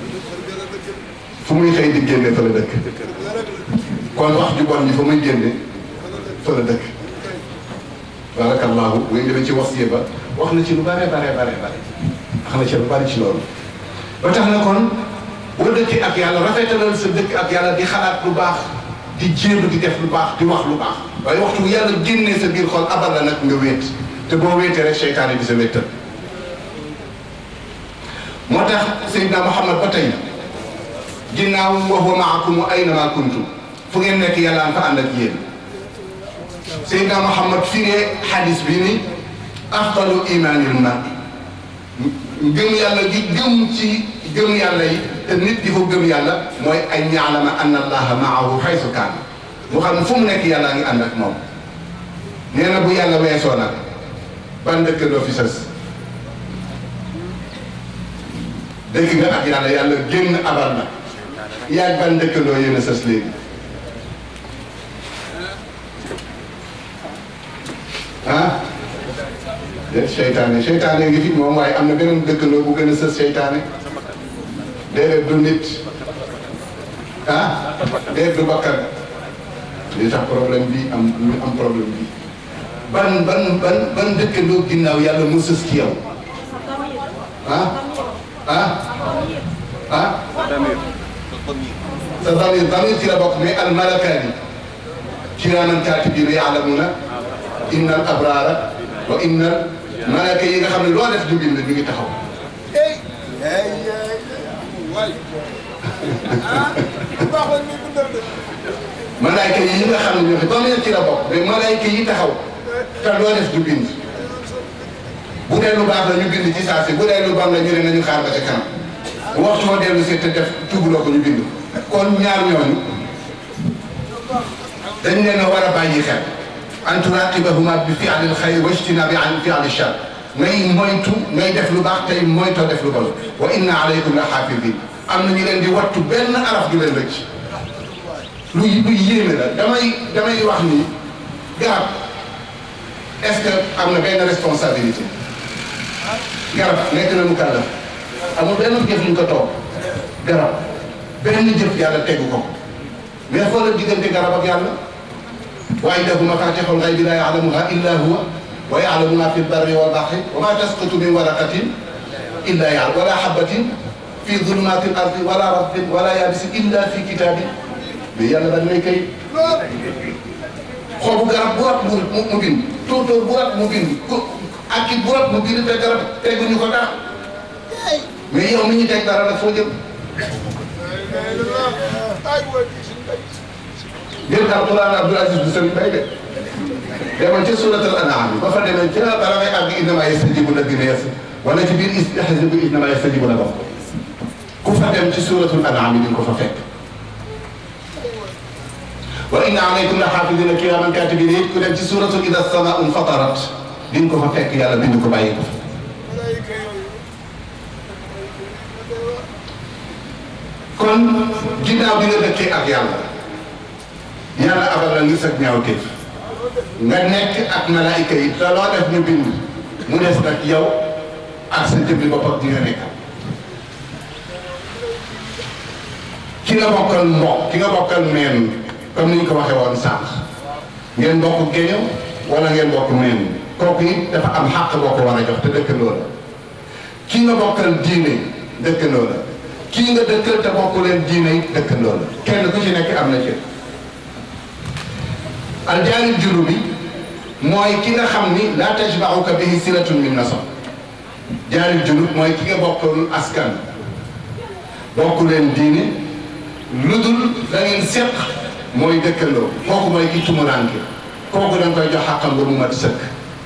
fu muy xëy di génne fa la dëkk kon wax ju bon ji fa muy génne fa la dëkk barakallahu bu ñu demee ci wasiya ba wax na ci lu bare bare bare bare wax na ci lu bari ci loolu ba tax na kon boo dëkkee ak yàlla rafetalal sa dëkk ak yàlla di xalaat lu baax di jéem di def lu baax di wax lu baax waaye waxtu bu yàlla génnee sa biir xol abal la nag nga wéet te boo wéetee rek seytaane bi sa wéttal moo tax Seydina Muhammad ba tey ginnaaw wa huwa maakum aynama kuntum fu ngeen nekk yàlla fa ànd ak yéen Seydina Muhammad firee xadis bi ni afdalu imaanil mar'i gëm yàlla gi gëm ci gëm yàlla yi te nit di ko gëm yàlla mooy ay ya'lama anna allaha maahu haysu kaana mu xam ne fu mu nekk yàllaa ngi ànd ak moom nee na bu yàlla weesoo nag ban dëkkandoo fi sës dëkk nga ak yàlla yàlla génn abal na yaag ban dëkkandoo yéen a sës léegi ah déet seytaane seytaane ngi fi moom waaye am na beneen dëkkandoo bu gën a sës seytaane déedéet du nit ah déedéet du bakkan li tax problème bi am ñu am problème bi ban ban ban ban dëkkandoo ginnaaw yàlla mu sës ci yow ah ah ah sa damir damir ci la bokk mais al malakaani kiraaman kaatibiina ya'lamuuna inna al abraara wa inna al malaka yi nga xam ne loo def ñu bind ñu ngi taxaw malaayka yi nga xam ne ñoo fi damir ci la bokk mais malaayka yi taxaw te loo def du bind bu dee lu baax la ñu bind ci saa si bu dee lu bon la ñu ne nañu xaar ba ca kanam waxtu woo dellu si te def tubuloo ko ñu bind kon ñaar ñooñu dañ leen a war a bàyyi xel an turaqibahuma bi fi'lil xayr wa ijtinabi an fi'li shar ngay moytu ngay def lu baax tey moytoo def lu bon wa inna alaykum la xaafidin am na ñu leen di wattu benn araf du leen rëcc lu lu yéeme la damay damay wax ni garab est-ce que am na benn responsabilité garab nekk na mu kàllaf amul benn jëf ñu ko toog garab benn jëf yàlla tegu ko mais xoolal diggante garab ak yàlla wa indahu mafatihul ghaybi la ya'lamuha illa huwa wa ya'lamu ma fi lbarri wal bahri wa ma tasqutu min waraqatin illa ya'lamu wala habatin fi dhulumati al ardi wala ratbin wala yabisin illa fi kitabin mais yàlla dañ lay kay xobu garab bu rat mu mu bind tóotóor bu rat mu bind ku ak ki bu rat mu bind te garab teguñu ko dara mais yow mi ñu teg dara nag foo jëm jël alquran Abdul Aziz bu Sëriñ Bay de demal ca suratul an'am bi ba fa demee ca bala ngay àgg innama yastajibu alladina yas wala ci biir istahzibu innama yastajibu la bokk ku fa dem ci suratul an'am bi di nga ko fa fekk wa inna alaykum la xaafidina kiraman katibin it ku dem ci suratul ida samaau fatarat di nga ko fa fekk yàlla bind ko bàyyi ko fa kon ginnaaw bi nga dëkkee ak yàlla yàlla abal la ngir sag ñaawteef nga nekk ak malaayika yi te loo def ñu bind mu des nag yow ak sa jëmmi bopp ak di nga nekk ki nga bokkal mbokk ki nga bokkal meen comme ni ñu ko waxee woon sànq ngeen bokk géño wala ngeen bokk meen kooku it dafa am xàq boo ko war a jox te dëkkandoo la ki nga bokkal diine dëkkandoo la kii nga dëkkal te bokku leen diine it dëkkandoo la kenn ku ci nekk am na cër aljaanib junubi mooy ki nga xam ni laa tajmauka bihi silatun min nasab jaanib junub mooy ki nga bokkul askan bokku leen diine lu dul da ngeen seq mooy dëkkandoo kooku mooy ki tumuranke kooku da nga koy jox xàqam ba mu mat sëkk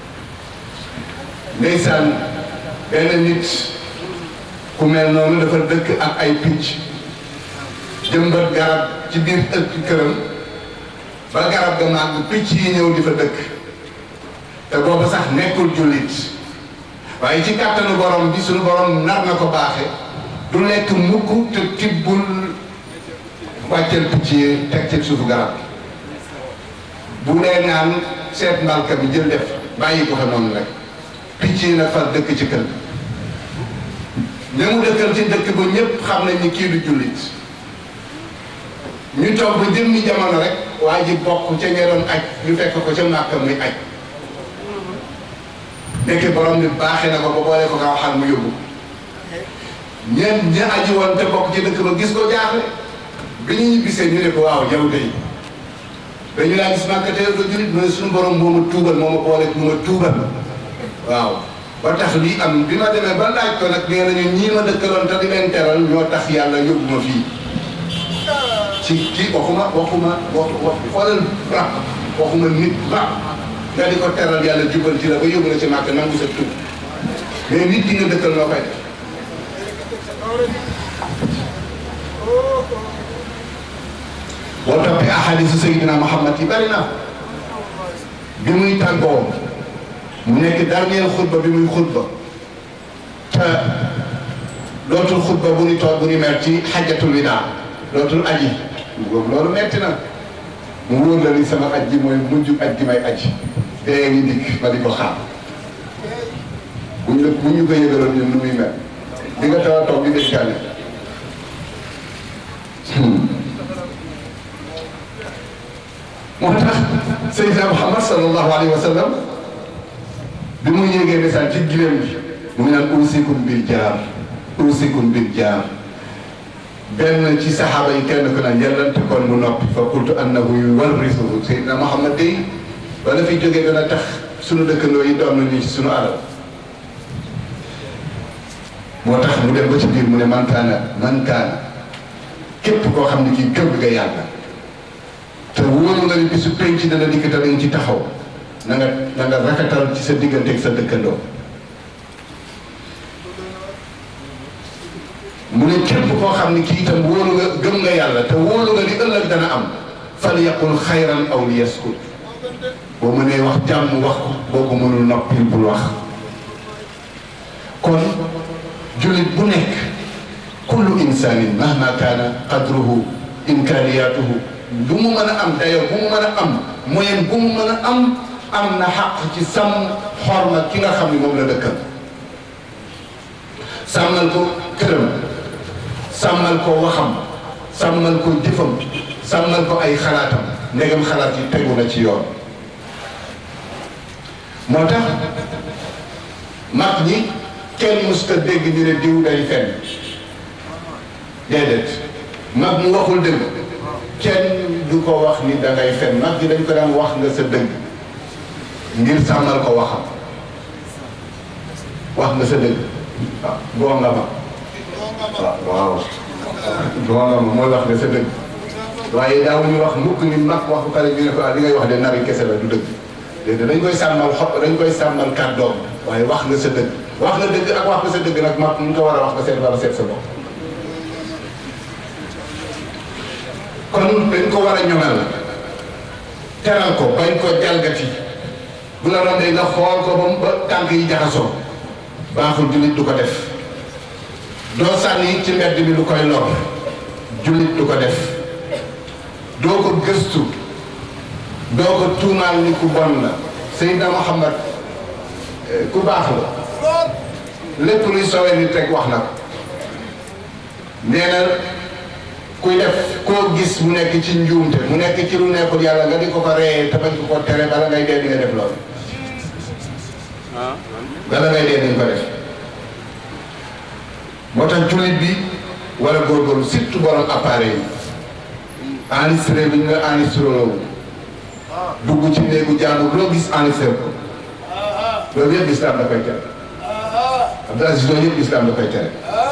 ndeysaan benn nit ku mel noonu dafa dëkk ak ay picc jëmbat garab ci biir ëtt këram ba garab ga màgg picc yi ñëw di fa dëkk te boobu sax nekkul jullit waaye ci kàttanu borom bi suñu borom nar na ko baaxe du lekk mukk te tibbul wàcceel picc yi teg ci suufu garab bu dee naan seet mbalka bi jël def bàyyi ko fa noonu rek picc yi nag far dëkk ci kër ña mu dëkkal ci dëkk ba ñëpp xam nañ ni kii du jullit ñu toog ba jëmmi jamono rek waa ji bokk ca ña doon aj ñu fekk ko ca Màkka muy aj nekk borom ni baaxee na ko ba boole ko nga waxal mu yóbbu ñeent ña aji woon te bokk ci dëkk ba gis ko jaaxle bi ñu ñibbisee ñu ne ko waaw yow day dañu laa gis màkk te yow doo julit mu ne suñu borom moo ma tuubal moo ma boole mu ma tuubal waaw ba tax lii am bi ma demee ba laaj ko nag nee nañu ñii ma dëkkaloon te di leen teral ñoo tax yàlla yóbbu ma fii ci kii waxuma waxuma wax wax xoolal rab waxuma nit rab nga di ko teral yàlla jubal ci la ba yóbbu la ci màkk nangu sa tuub mais nit ki nga dëkkal noo koy def boo toppee ahadisu Seydina Muhammad yi bari na bi muy tàggoo mu nekk dernier xutba bi muy xutba te dootul xutba bu ñu toog bu ñu mer ci xajatul widaa dootul aji loolu metti na mu wóor la ni sama aj ji mooy mujj aj gi may aji dee ngi dikk ma di ko xaar buñ la bu ñu ko yëgaloon ñun nu muy mel di nga taw a toog di dénkaane moo tax Seydina Muhammad sallallahu alayhi wa sallam bi mu yéegee message ci gileem gi mu ngi naan uusikum bil jaar uusikum bil jaar benn ci saxaaba yi kenn ku naan yàllante kon mu noppi fa qultu annahu yuwarrisuhu Seydina Muhammad day bala fi jógee dana tax sunu dëkkandoo yi doon nañu ci sunu alal moo tax mu dem ba ci biir mu ne man kaana man kaana képp koo xam ne kii gëm nga yàlla te wóoru nga ni bisu penc dana dikk te dañ ci taxaw na nga na nga rafetal ci sa diggante ak sa dëkkandoo mu ne képp koo xam ne kii itam wóoru nga gëm nga yàlla te wóoru nga ni ëllëg dana am fal yaqul xayran aw li yaskut boo mënee wax jàmm wax ko boo ko mënul noppil bul wax kon jullit bu nekk kullu insanin mahma kaana qadruhu imkaniyatuhu bu mu mën a am dayo bu mu mën a am moyen bu mu mën a am am na xaq ci sàmm xorma ki nga xam ne moom la dëkkal sàmmal ko këram sàmmal ko waxam sàmmal ko jëfam sàmmal ko ay xalaatam ndegam xalaat yi tegu na ci yoon moo tax mag ñi kenn musta dégg ñu ne diw day fenn déedéet mag mu waxul dëgg kenn du ko wax ni da ngay fen mag ñi dañ ko daan wax nga sa dëgg ngir sàmmal ko waxam wax nga sa dëgg waaw boo nga ma waaw waaw boo nga ma mooy wax nga sa dëgg waaye daawuñu wax mukk ni mag wax bu pare ñu ne ko ah li ngay wax de nari kese la du dëgg déedéet dañ koy sàmmal xo dañ koy sàmmal kàddoom waaye wax nga sa dëgg wax nga dëgg ak wax nga sa dëgg nag mag ñu ko war a wax nga seet war a seet sa bopp kon dañ ko war a ñoŋal teral ko bañ ko jalgati bu la rombee nga xool ko ba mu ba tànk yi jaxasoo baaxul jullit du ko def doo sànni ci mbedd bi lu koy lor jullit du ko def doo ko gëstu doo ko tuumaal ni ku bon la Seydina Muhammad ku baax la lépp luy sowee nit rek wax na ko nee na kuy def koo gis mu nekk ci njuumte mu nekk ci lu nekkul yàlla nga di ko ko reyee te bañ ko ko tere bala ngay dee di nga def loolu bala ngay dee dañ ko def moo tax jullit bi war a góorgóorlu surtout borom appareil yi enregistré bi ñu nga enregistré loolu dugg ci néegu jàmbur loo gis enregistré ko loolu yëpp islam da koy tere Abdou Aziz loolu yëpp islam da koy tere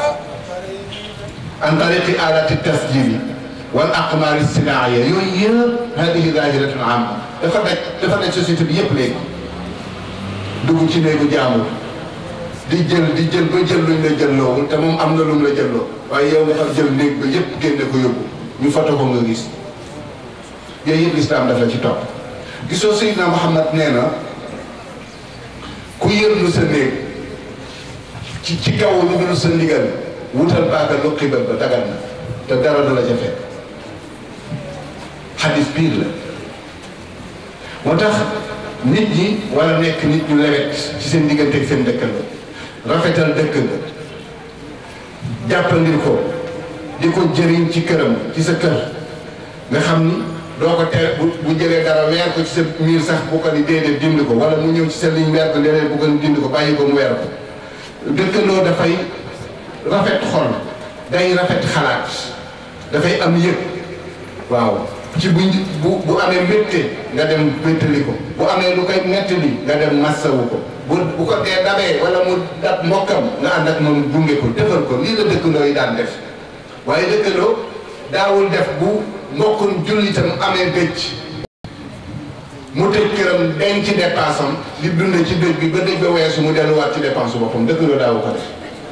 an tariqi alati tasjili wal aqmaari sinaaya yooyu yëpp hadihi zahiratun amma dafa daj dafa daj société bi yëpp léegi dugg ci néegu jàmbur di jël di jël ba jël luñ la jëlloowul te moom am na lu mu la jëlloo waaye yow nga xam jël néeg ba yëpp génne ko yóbbu ñu foto ko nga gis yooyu yëpp islam daf la ci topp gisoo Seydina Muhammad nee na ku yërlu sa néeg ci ci kaw lu dul sa ndigal wutal paaka lu xibal ba dagat na te dara du la ca fekk xadis biir la moo tax nit ñi war a nekk nit ñu lewet ci seen diggante ak seen dëkkandoo rafetal dëkk nga jàppandir ko di ko jëriñ ci këram ci sa kër nga xam ni doo ko tere bu bu jëlee dara weer ko ci sa miir sax bu ko ni déedéet dindi ko wala mu ñëw ci sa ligne weer ko déedéet bu ko ni dindi ko bàyyi ko mu weer ko dëkkandoo dafay rafet xol day rafet xalaat dafay am yëg waaw ci bu bu bu amee mbégte nga dem wéttali ko bu amee lu koy nettali nga dem massawu ko bu bu ko dee dabee wala mu dab mbokkam nga ànd ak moom gunge ko defal ko lii la dëkkandoo yi daan def waaye dëkkandoo daawul def bu mbokkum jullitam amee dëj mu tëj këram denc ci dépense am di dund ci dëj bi ba dëj ba weesu mu delluwaat ci dépense boppam dëkkandoo daawu ko def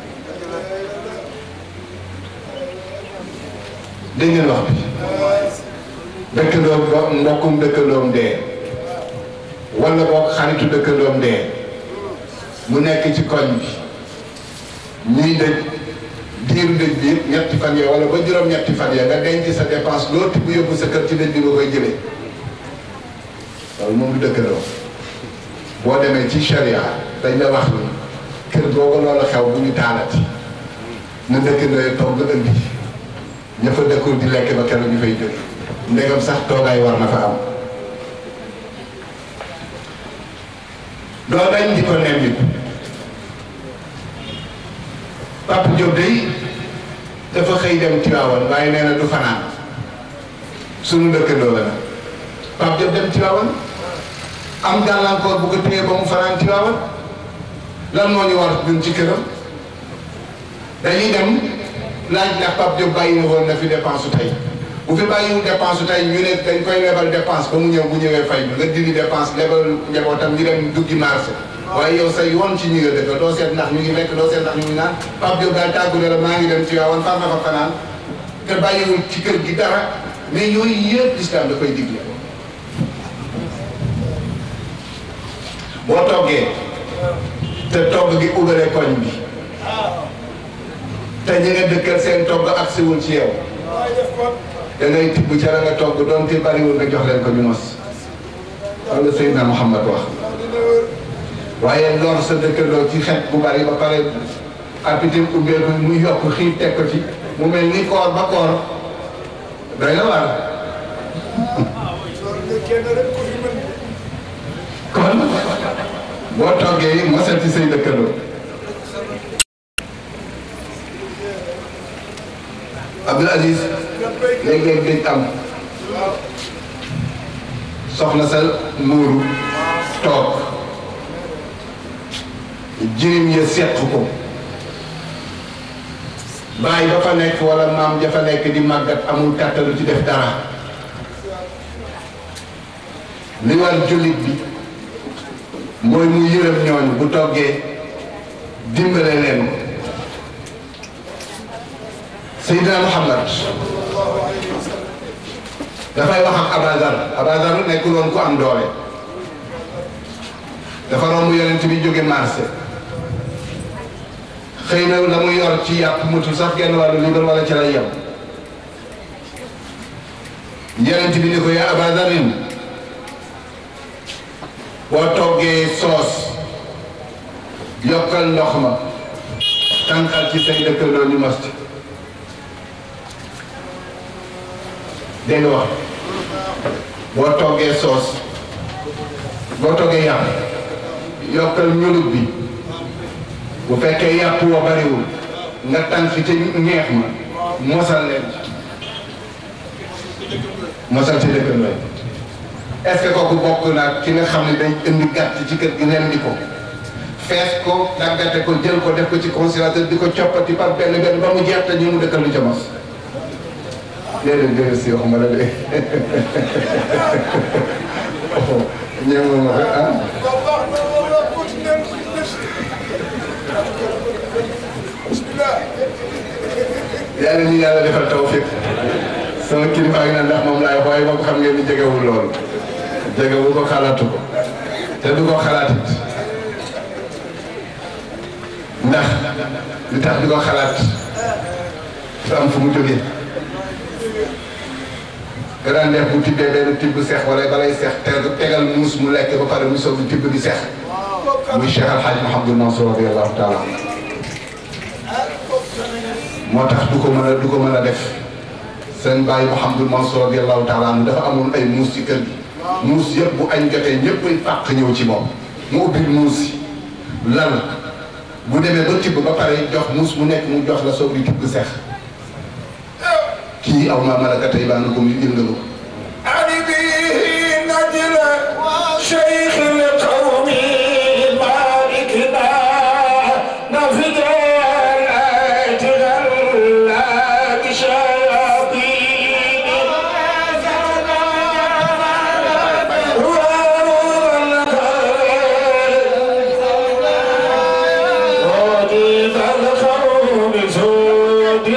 dégg ngeen wax bi dëkkandoo ba mbokkum dëkkandoom dee wala boog xaritu dëkkandoom dee mu nekk ci koñ bi ñuy dëj diiru dëj bi yëpp ñetti fan ya wala ba juróom-ñetti fan ya nga denc sa dépense loo tibb yóbbu sa kër ci dëj bi nga koy jëlee loolu moom du dëkkandoo boo demee ci charia dañ la wax ni kër googu loolu xew bu ñu taalati na dëkkandoo yi toog nga indi ña fa dëkkul di lekk ba keroog ñu fay jóge ndegam sax toogaay war na fa am doo dañ di ko nemmiku Papa Diop day dafa xëy dem Tiwaawan waaye nee na du fanaan sunu dëkkandoo la nag Papa Diop dem Tiwaawan am gàllankoor bu ko téye ba mu fanaan Tiwaawan lan moo ñu war ñun ci këram dañuy dem laaj ndax Pape Diop bàyyi na woon na fi dépense su tey bu fi bàyyiwul dépense su tey ñu ne dañ koy lebal dépense ba mu ñëw bu ñëwee fay bi nga dindi dépense lebal njabootam ñu dem duggi marché waaye yow sa yoon ci ñi nga dëkk doo seet ndax ñu ngi lekk doo seet ndax ñu ngi naan Pape Diop daal tàggu ne la maa ngi dem ci waawoon far na fa fanaan te bàyyiwul ci kër gi dara mais yooyu yëpp islam da koy digle boo toggee te togg gi ubale koñ bi te ñi nga dëkkal seen togg ak siwul ci yow da ngay tibb ca la nga togg doonte bariwul nga jox leen ko ñu mos wala Seydina Muhammad wax waaye lor sa dëkkandoo ci xet bu bari ba pare appétit ubbeeku mu yokk xiif teg ko ci mu mel ni koor ba koor doy na war kon boo toggee mosal ci say dëkkandoo Abdul Aziz léeg-léeg dañ am soxna sa muuru toog jirim ya seq ko bàyyi ba fa nekk wala maam ja fa nekk di màggat amul kàttalu ci def dara li war jullit bi mooy mu yërëm ñooñu bu toggee dimbale leen Seydina Muhammad dafay wax ak Abazar Abazar nekkul woon ku am doole dafa romb yonent bi jóge marché xëy na la mu yor ci yàpp mutul sax genn wàllu liibar wala ci lay yem yonent bi ni ko yaa Abazarin boo toggee soos yokkal ndox ma tànqal ci say dëkkandoo ñu mos ci dégg nga wax boo toggee soos boo toggee yàpp yokkal ñulub bi bu fekkee yàpp wa bariwul nga tànn fi te ñeex ma mosal leen mosal ci dëkkandoo est-ce que kooku bokk naa ki nga xam ne day indi gàtt ci kër gi ren di ko fees ko daggate ko jël ko def ko ci congélateur di ko coppati par benn benn ba mu jeex te ñu mu dëkkal lu ca mos déedéet déedéet si waxuma la de ñëw ma rek ah yàlla ñu yàlla defal tawfiq sama kilifa yi nag ndax moom laay waaye moom xam ngeen ni jegewul loolu jegewul ko xalaatu ko te du ko xalaatit ndax li tax di ko xalaat dafa am fu mu jógee nga daan def bu tibbee benn tibb seex wala balay seex te tegal muus mu lekk ba pare mu soog di tibb di seex muy Cheikh Al Hadj Mouhamadou Mansour radiyallahu taala moo tax du ko mën a du ko mën a def seen bàyyi Mouhamadou Mansour radiyallahu taala dafa amoon ay muus ci kër gi muus yëpp bu añ jotee ñëpp ay fàq ñëw ci moom mu ubbi muus yi lal bu demee ba tibb ba pare jox muus mu nekk mu jox la soog di tibb sex kii aw maa malaka tey baa na ko muy yëngalu علي به نجل شيخ القوم مالكنا نفذ الآيات غلا بشياطين وديد القوم سود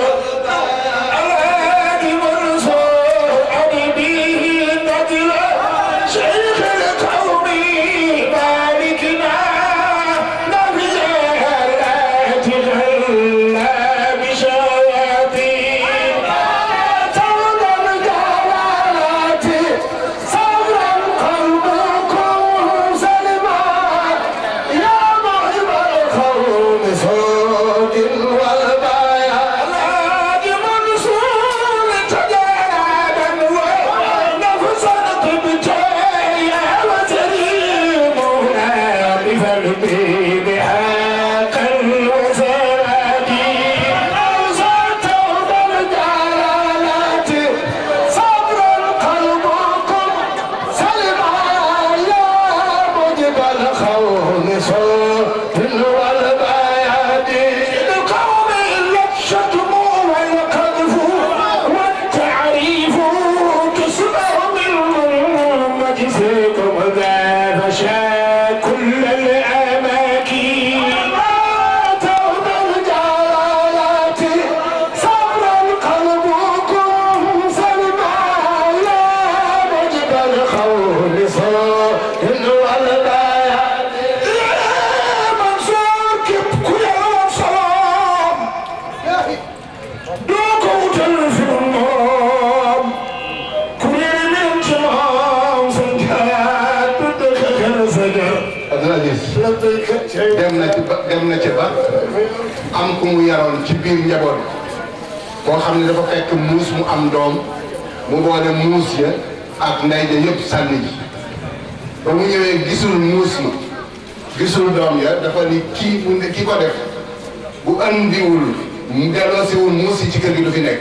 الهادي منصور علي به نجل شيخ القوم مالكنا نفذ الآيات غلا بشياطين تولى الجلالات صبرا قلبكم سلما يا مغرب القوم صوت والبايا الهادي منصور تجادا ونفسا تبتيا وتريمنا بفرقي بحق وسرادي أوصلت الجلالات صبرا قلبكم سلما يا موجب الخوف صوت والبياد القوم الشتم والقذف والتعريف تسمع من مجزكم ذا فشا كل الأماكن توب الجلالات صبرا قلبكم سلما يا موجب الخول صوت والبيان يا منصور كب كل صلام دوكو تلفون كل من جمعهم سنكات بدك سجر Abdoul Aziz dem na ci ba dem na ci ba am ku mu yaroon ci biir njaboot koo xam ne dafa fekk muus mu am doom mu boole muus ya ak ndey ja yëpp sànni ji ba mu ñëwee gisul muus ma gisul doom ya dafa ni kii mu ne ki ko def bu andiwul mu delloosiwul muus yi ci kër gi du fi nekk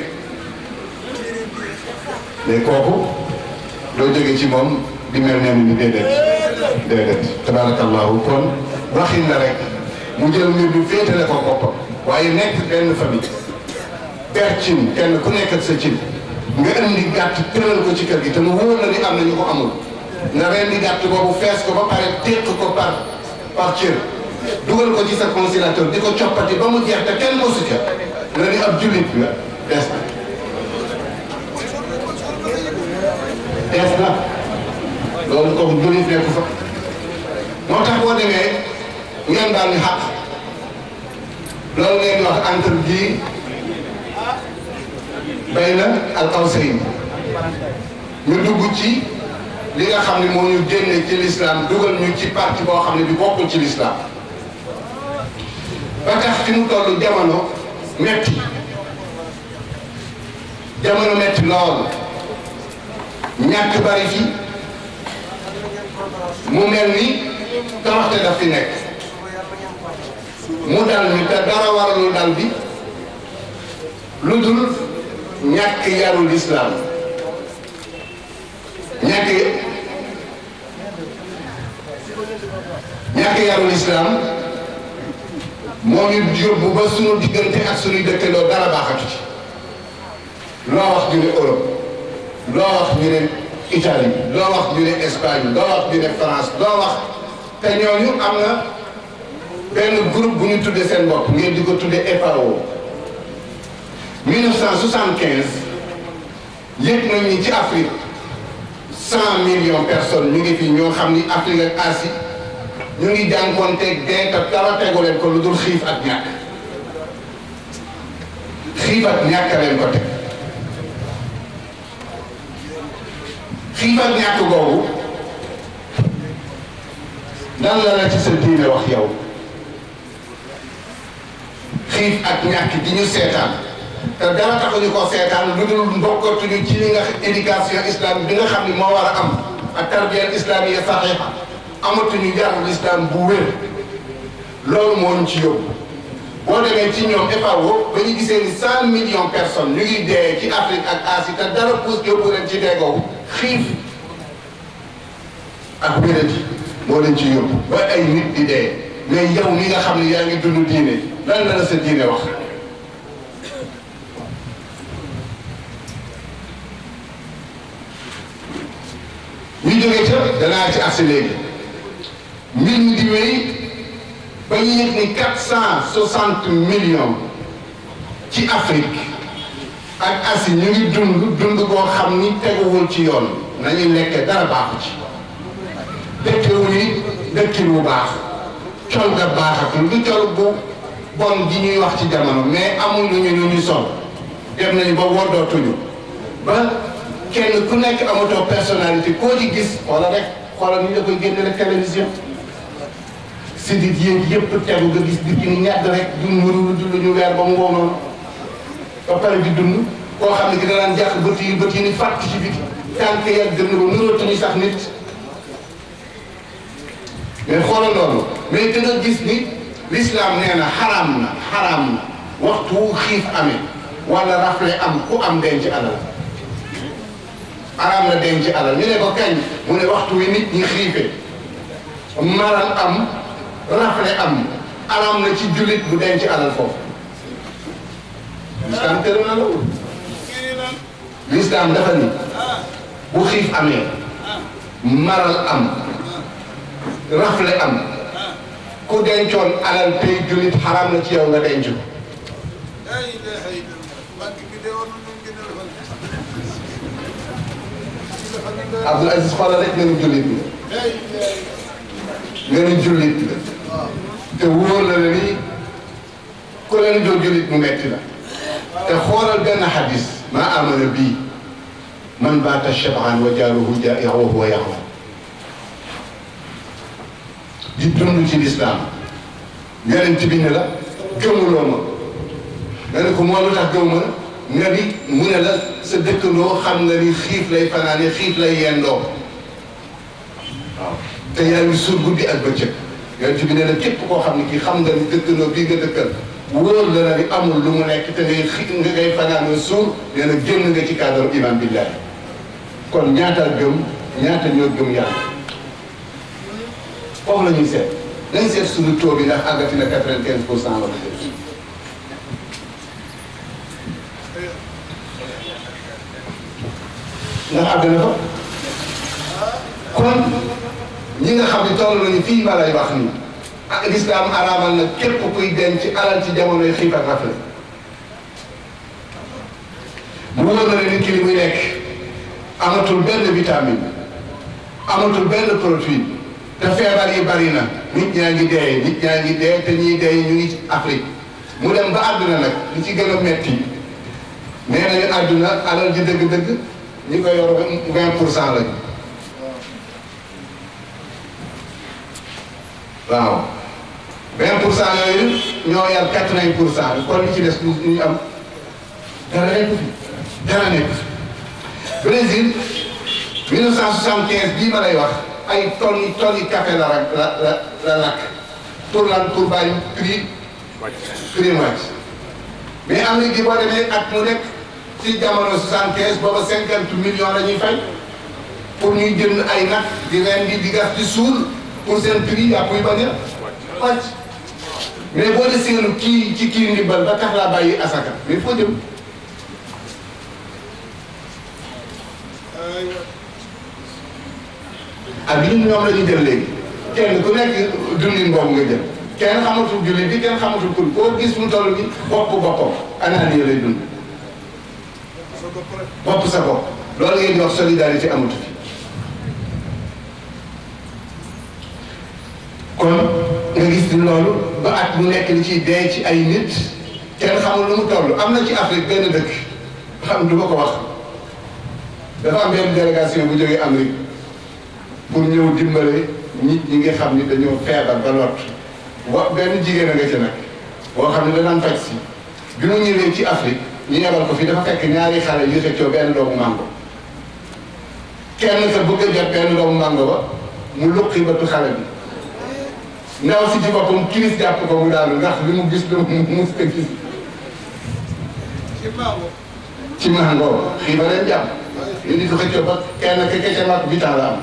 mais kooku doo jóge ci moom di mel ne ni déedéet déedéet tabaarakallahu kon waxin la rek mu jël mbir bi féetale ko boppam waaye nekk benn famille per cin kenn ku nekk ak sa cin nga indi gàtt tëral ko ci kër gi te mu wóor la ni am na ñu ko amul nga rendi gàtt boobu fees ko ba pare téq ko par par cër dugal ko ci sa congélateur di ko coppati ba mu jeex te kenn mosu ca nga ni ab jullit nga des na des na loolu kooku jullit nekku fa moo tax boo demee ngeen daal ni xaq loolu ngeen di wax entre gi bay na al awsayn ñu dugg ci li nga xam ne moo ñu génne ci l'islam dugal ñu ci parti boo xam ne bi bokkul ci l'islam ba tax fi mu toll jamono metti jamono metti lool ñàkk bari fi mu mel ni toroxte daf fi nekk mu dal ñu te dara waralul dal bi lu dul ñàkk yarul islam ñàkk ñàkk yarul islam moo ñu yóbbu ba sunu diggante ak sunuy dëkkandoo dara baaxatu ci loo wax ñu ne Europe loo wax ñu ne Italie loo wax ñu ne Espagne loo wax ñu ne France loo wax te ñooñu am na benn groupe bu ñu tuddee seen bopp ngeen di ko tuddee FAO 1975 yëg nañ ni ci Afrique cent millions personnes ñu ngi fi ñoo xam ni Afrique ak Asie ñu ngi jànkuwanteeg dee te dara tegu leen ko lu dul xiif ak ñàkk xiif ak ñàkk leen ko teg xiif ak ñàkk googu lan la la ci sa diine wax yow xiif ak ñàkk di ñu seetaan te dara taxuñu ko seetaan lu dul mbokkatuñu ci li nga éducation islamique bi nga xam ni moo war a am ak tarbiya islamiya saxiixa amatuñu yarul islam bu wér loolu moo ñu ci yóbbu boo demee ci ñoom FAO ba ñu gisee ni cent millions personnes ñu ngi dee ci Afrique ak Asie te dara pousse yóbbu leen ci dee googu xiif ak wérati moo leen ci yóbbu ba ay nit di dee mais yow mi nga xam ne yaa ngi dund diine lan la la sa diine wax ñu jógee ca danaa ci agsi léegi mbir mi di wéy ba ñu yëg ni quatre cent soixante millions ci Afrique ak Asie ñu ngi dund dund boo xam ni teguwul ci yoon nañuy lekkee dara baaxu ci dëkkewu ni dëkkin bu baax col ga baaxatul du col bu bon gi ñuy wax ci jamono mais amul lu ñu lu ñu sol dem nañu ba woddootuñu ba kenn ku nekk amatoo personnalité koo ci gis xoola rek xoola ni la koy génne rek télévision si dit yéeg yëpp tegu nga gis di ni ñàdd rek du nuru du lu ñu weer ba mu wow noonu ba pare di dund koo xam ne ki danaan jàq bët yi bët yi ni fàtt ci biti tànk ya dënn ba nurootuñu sax nit mais xoolal loolu mais da nga gis ni l'islam nee na xaraam na xaraam na waxtu wu xiif amee wala rafle am ku am denc alal xaraam na denc alal ñu ne ko kañ mu ne waxtu wi nit ñi xiife maral am rafle am araam na ci jullit bu denc alal foofu l'islam tere na loolu l'islam dafa ni bu xiif amee maral am rafle am ku dencoon alal tey jullit xaraam na ci yow nga denc ko Abdoul Aziz xoolal rek nga ni jullit bi nga ni jullit la te wóor la ne ni ku leen doo jullit mu metti la te xoolal benn xadis ma amana bii man baata shab'an wa jaaruhu jaa'i'un wa huwa ya'lam di dund ci lislaam yonent bi ne la gëmuloo ma nga ne ko moo lu tax gëmuma nga ni mu ne la sa dëkkandoo xam nga ni xiif lay fanaane xiif lay yendoo waaw te yaa ngi suur guddi ak bëccëg yonent bi ne la képp koo xam ne kii xam nga ni dëkkandoo bii nga dëkkal wóor la na ni amul lu mu nekk te ngay xi nga ngay fanaanoo suur nee na génn nga ci cadre iman billahi kon ñaata gëm ñaata ñoo gëm yàlla foofu la ñuy seet nañ seet suñu taux bi ndax àggati na quatre-vingt-quinze pour cent wala déet ndax àgg na fa kon ñi nga xam ne toll nañu fii ma lay wax nii ak lislaam araamal na képp kuy denc alal ci jamonoy xiif ak rafle mu wóor na ne nit ki li muy nekk amatul benn vitamine amatul benn protéine te feebar yi bari na nit ñaa ngi dee nit ñaa ngi dee te ñiy dee ñu ngi ci Afrique mu dem ba àdduna nag li ci gën a metti nee nañu àdduna alal ji dëgg-dëgg ñi ko yor vingt pour cent lañu waaw vingt pour cent yooyu ñoo yar quatre-vingt pour cent bi kon li ci des ñu am dara nekk fi dara nekk fi Brésil 1975 bii ma lay wax ay tonnes tonnes café la rak la la la lakk pour lan pour bàyyi prix prix wàcc mais Amérique gi boo demee at mu nekk ci jamono 75 booba 50 millions la ñuy fay pour ñuy jënd ay nag di ren di di gas di suul pour seen prix yàpp yu bañ a wàcc mais boo de seenu kii ci kii ndimbal ba tax laa bàyyi asaka mais foo jëm ak ñun ñoom la ñu jël léegi kenn ku nekk dundin boobu nga jël kenn xamatul jullit bi kenn xamatul kul koo gis mu toll ni bopp boppam anaan lay dund bopp sa bopp loolu ngeen di wax solidarité amatu fi kon nga gis ni loolu ba at mu nekk li ciy dee ci ay nit kenn xamul lu mu toll am na ci Afrique benn dëkk xam du ma ko wax dafa am benn délégation bu jógee Amérique pour ñëw dimbale nit ñi nga xam ni dañoo feebar ba lot wa benn jigéen a nga ca nag boo xam ne danaan faj si bi mu ñëwee ci Afrique ñu yebal ko fi dafa fekk ñaari xale yu xëccoo benn doomu mango kenn sa bëgg a jot benn doomu mango ba mu luqi bëtu xale bi ndaw si ci boppam kiris jàpp ko mu daanu ndax li mu gis lu mu mus ko gis ci mango xii ba leen jàpp ñu di ko xëccoo ba kenn ke kece mag bitan la am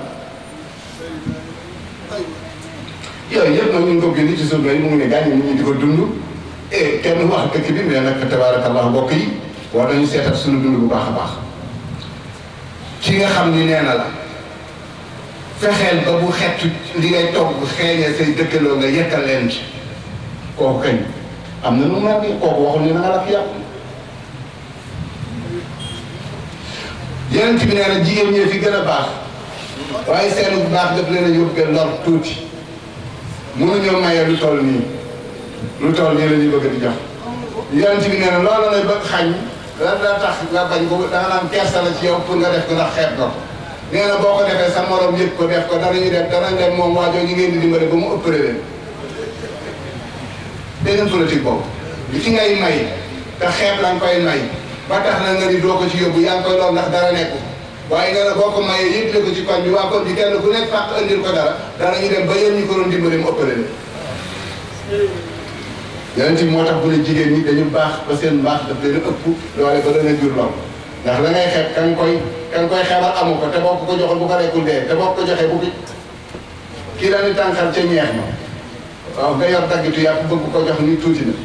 yooyu yëpp nag ñu ngi ko bind ci suuf yi mu ngi ne gàññi nit ñi di ko dund et kenn wax dëkk bi mais nag tabaarakallah mbokk yi war nañu seetal suñu dund bu baax a baax ki nga xam ni nee na la fexeel ba bu xeetu li ngay togg xeeñee say dëkkaloo nga yekkal leen ci kooku kañ am na nu mu naan kooku waxul ni na nga lakk yàpp yeneen bi nee na jigéen ñee fi gën a baax waaye seen bu baax daf leen a yóbbee lor tuuti mënuñoo maye lu toll nii lu toll nii la ñuy bëgg di jox yeneen bi nee na loolu lay bëgg xañ lan daa tax nga bañ ko da nga naan kersa la ci yow pour nga def ko ndax xeeb ko nee na boo ko defee sa morom yëpp ko def ko danañu def danañ dem moom waajoo ñi ngeen di dimbale ba mu ëppale leen dégg ngeen politique boobu li ci ngay may te xeeb la nga koy may ba tax na nga ni doo ko ci yóbbu yaa ngi koy lool ndax dara nekku waaye nga ne boo ko mayee yëgle ko ci koñ bi waa koñ bi kenn ku nekk fàq andil ko dara danañu dem ba yéen ñi ko doon dimbale mu ëppale leen yeneen ci moo tax bu ne jigéen ñi dañu baax ba seen mbaax daf leen a ëpp doole ba dana jur lool ndax la ngay xeeb ka nga koy ka nga koy xeebal amu ko te boo ko ko joxoon bu ko rekkul dee te boo ko joxee bu ki kii dañuy tànkal ca ñeex ma waaw nga yor daggitu yàpp bëgg ko jox ni tuuti na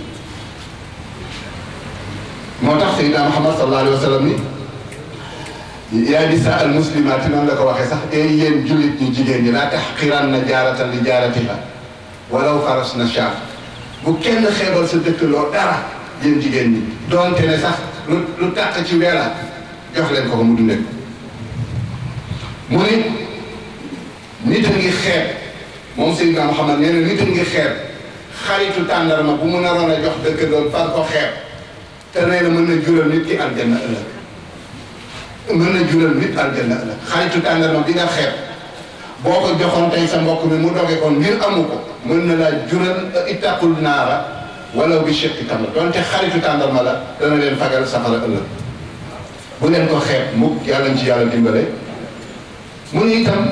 moo tax Seydina Muhammad sallallahu alayhi wa sallam ni yaa nisaa al muslimaati noonu la ko waxee sax ee yéen jullit ñu jigéen ñi laa taxqiran na jaaratan li jaaratiha walaw faras na shaar bu kenn xeebal sa dëkkaloo dara yéen jigéen ñi doonte ne sax lu lu tàq ci weela jox leen ko ko mu dundee mu ni nit a ngi xeeb moom Seydina Muhammad nee na nit a ngi xeeb xaritu tàndarma bu mu naroon a jox dëkkaloo far ko xeeb te nee na mën na jural nit ki aljanna ëllëg mën na jural nit aljanna ëllëg xaritu tàndarma bi nga xeeb boo ko joxoon tey sa mbokk mi mu doge ko ngir amu ko mën na laa jural ittaqul naara wala bi shiqqi tamra donte xaritu tàndarma la dana leen fagal safara ëllëg bu leen ko xeeb mukk yàlla ci yàlla dimbale mu ni itam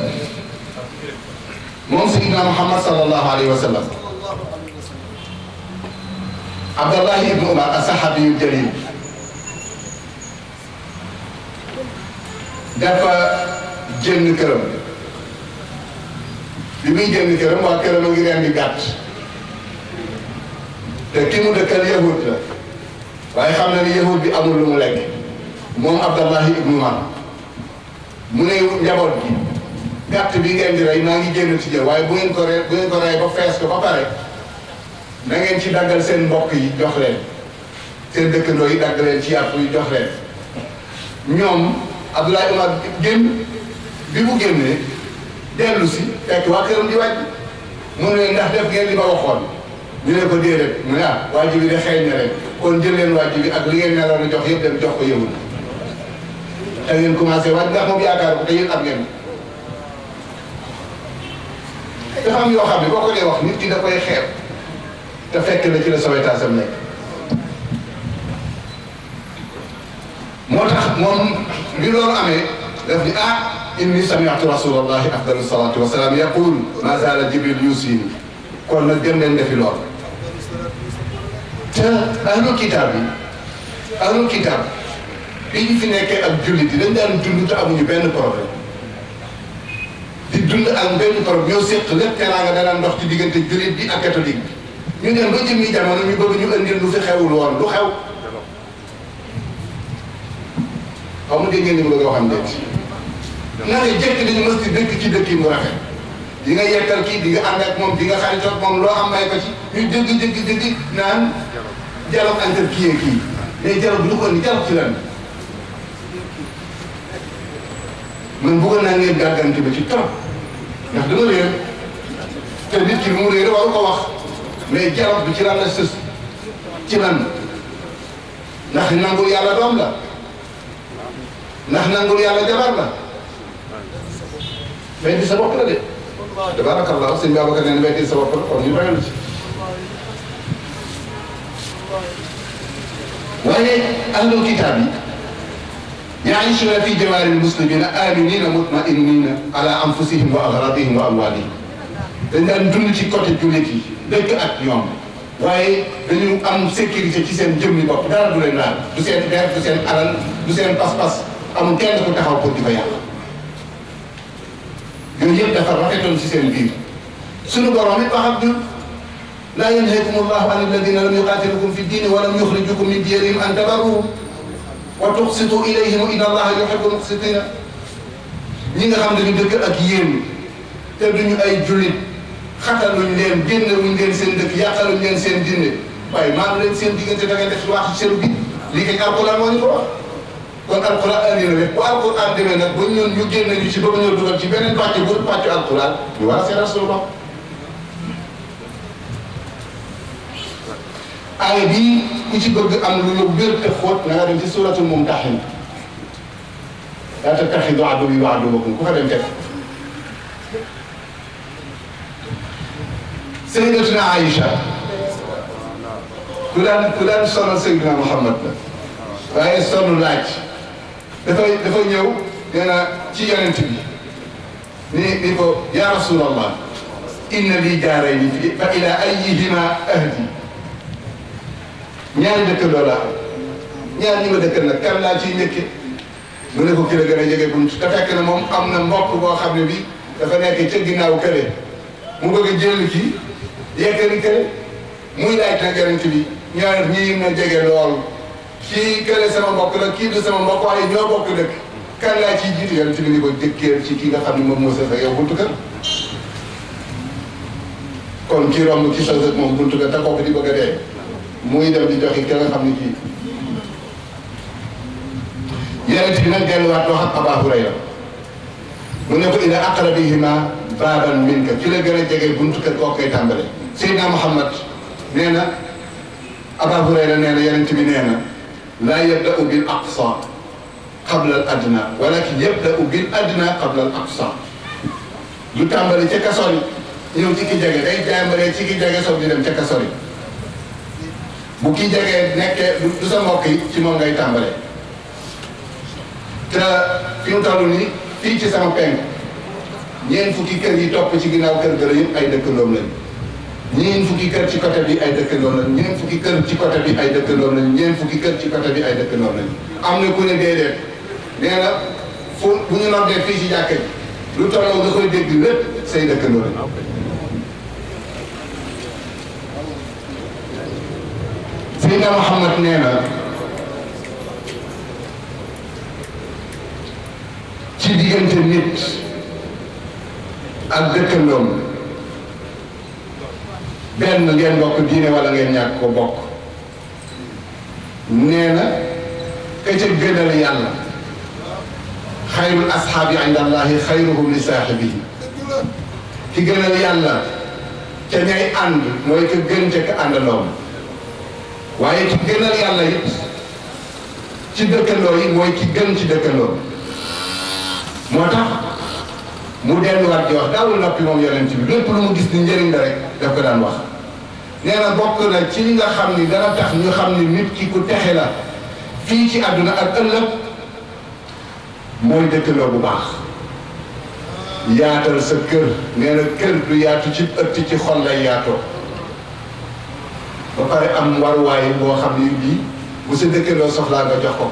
moom Seydina Muhammad sallallahu alayhi wa sallam Abdallahi ibnu Umar as-sahabiyu jalil dafa jënd këram bi muy jënd këram waa këram a ngi rendi gàtt te ki mu dëkkal yahud la waaye xam na ni yahud bi amul lu mu lekk moom Abdallahi ibnu Umar mu ne njaboot gi gàtt bi ngeen di rey maa ngi génn ci jël waaye bu ngeen ko rey bu ngeen ko rey ba fees ko ba pare na ngeen ci daggal seen mbokk yi jox leen seen dëkkandoo yi dagg leen ci yàpp yi jox leen ñoom Abdoulaye Umar génn bi mu génnee dellu si fekk waa këram di wàcc mu ne ndax def ngeen li ma waxoon ñu ne ko déedéet mu ne ah waajib bi de xeeñ na leen kon jël leen waajib bi ak li ngeen meloon a jox yëpp dem jox ko yëwul te ngeen commencé waaj ndax moom yaakaar ko te yéen am ngeen dafa am yoo xam ne boo ko dee wax nit ki da koy xeeb te fekk na ci la sowetaasam nekk moo tax moom li loolu amee daf ni ah inni sami'tu rasulallahi afdalu salatu wa salaam yaqul ma zaala jibril yusini kon nag dem leen defi lool te ahlul kitaab yi ahlul kitaab bi ñu fi nekkee ak jullit yi dañ daan dund te amuñu benn problème di dund ak benn problème ñoo séq lépp teraanga danaan ndox ci diggante jullit bi ak catholique bi ñu dem ba jëmmi jamono ñu bëgg ñu indil lu fi xewul woon lu xew xaw ma dégg ngeen ni mu bëgg a waxam déet naka jëkk dañu mës di dëkk ci dëkk yi mu rafet di nga yekkal kii di nga ànd ak moom di nga xaritoog moom loo am may ko ci ñu dëgg dëgg dëgg naan dialogue entre kii et kii mais dialogue bi lu ko indi dialogue ci lan man bëggoon naa ngeen gàggante ba ci trop ndax dama réer te nit ki mu réer waru ko wax mais dialogue bi ci lan la sës ci lan ndax nangul yàlla doom la ndax nangul yàlla jabar la weddi sa bopp la de tabarakallah sëñ Babacar nee na weddi sa bopp la kon ñu bayal ci waaye ahlul kitaab yi yaishuuna fi jawaari lmuslimina aminina mutmainina ala anfusihim wa agradihim wa amwalihim dañ daan dund ci côté jullit yi dëkk ak ñoom waaye dañu am sécurité ci seen jëmmi bopp dara du leen laal du seen der du seen alal du seen pas-pas amul kenn ku taxaw pour di ko yàq yooyu yëpp dafa rafetoon ci seen biir suñu borom it wax ak ñun laa yanhaakum allahu an alladina lam yuqatilukum fi ddini wa lam yuxrijukum min diyarihim an tabarruhum wa tuqsitu ilayhim inna allaha yuhibbu muqsitina ñi nga xam ne ñu dëkk ak yéen te duñu ay jullit xataluñ leen génnewuñ leen seen dëkk yàqaluñ leen seen dinde waaye maanu leen seen diggante da ngay def wax ci seru bi lii kay alquran moo ñu ko wax kon alquran andi na rek bu alquran demee nag ba ñun ñu génne ñu ci ba ñoo dugal ci beneen pàcc bu pàccu alquran ñu war a seetal suñu bopp aaya bii ku ci bëgg am lu la wér te xóot na nga dem ci suratul mumtahin laa tattaxidu aduwwi wa aduwwakum ku fa dem teg Sayyidatuna Aïcha ku daan ku daan sonal Seydina Muhammad la waaye sonn laaj dafay dafa ñëw nee na ci yonent bi ni ni ko ya rasulallah inna lii jaarayni fi fa ila ayyihima ahdi ñaari dëkkandoo laa am ñaar ñi ma dëkkal nag kan laa ciy njëkke mu ne ko ki la gën a jege bunt te fekk na moom am na mbokk boo xam ne bi dafa nekk ca ginnaaw kële mu bëgg a jël kii yekkali kële muy laaj nag yonent bi ñaar ñii ma jege lool kii kële sama mbokk la kii du sama mbokk waaye ñoo bokk dëkk kan laa ciy jiitu yonent bi ni ko jëkkeel ci kii nga xam ne moom moo sa fa yow buntu kër kon kii romb ci sa dëkk moom buntu kër te kooku di bëgg a dee muy dem di joxe ka nga xam ne kii yonent bi nag delluwaat wax ak Abaa Hurayra mu ne ko ila aqrabihima baaban minka ki la gën a jege buntu kër kooku koy tàmbale Seydina Muhammad nee na Abaa Hurayra nee na yonent bi nee na laa yabda'u bil aqsa qabla al adna walakin yabda'u bil adna qabla al aqsa du tàmbale ca kasori ñëw ci ki jege day tàmbalee ci ki jege soog di dem ca kasori bu ki jege nekkee du sa mbokk yi ci moom ngay tàmbale te fi mu toll nii fii ci sama penk ñeent fukki kër yi topp ci ginnaaw kër gëla yëpp ay dëkkandoom lañ ñeent fukki kër ci côté bi ay dëkkandoom lañ ñeent fukki kër ci côté bi ay dëkkandoom lañ ñeent fukki kër ci côté bi ay dëkkandoom lañ am na ku ne déedéet nee na fu bu ñu noddee fii ci jàkka ji lu tolloo nga koy dégg lépp say dëkkandoo lañ Seydina Muhammad nee na ci diggante nit ak dëkkandoom benn ngeen bokk diine wala ngeen ñàkk ko bokk nee na ka ca gënal yàlla xayrul ashaabi inda allahi xayruhum li saaxibihi ki gënal yàlla ca ñay ànd mooy ka gën ca ka àndandoom waaye ki gënal yàlla it ci dëkkandoo yi mooy ki gën ci dëkkandoo moo tax mu delluwaat di wax daawul noppi moom yonent bi lépp lu mu gis ni njëriñ la rek daf ko daan wax nee na bokk na ci li nga xam ni dana tax ñu xam ni nit ki ku texe la fii ci àdduna ak ëllëg mooy dëkkandoo bu baax yaatal sa kër nee na kër du yaatu ci ëtt ci xol lay yaatoo ba pare am waruwaay boo xam ni bii bu sa dëkkandoo soxlaa nga jox ko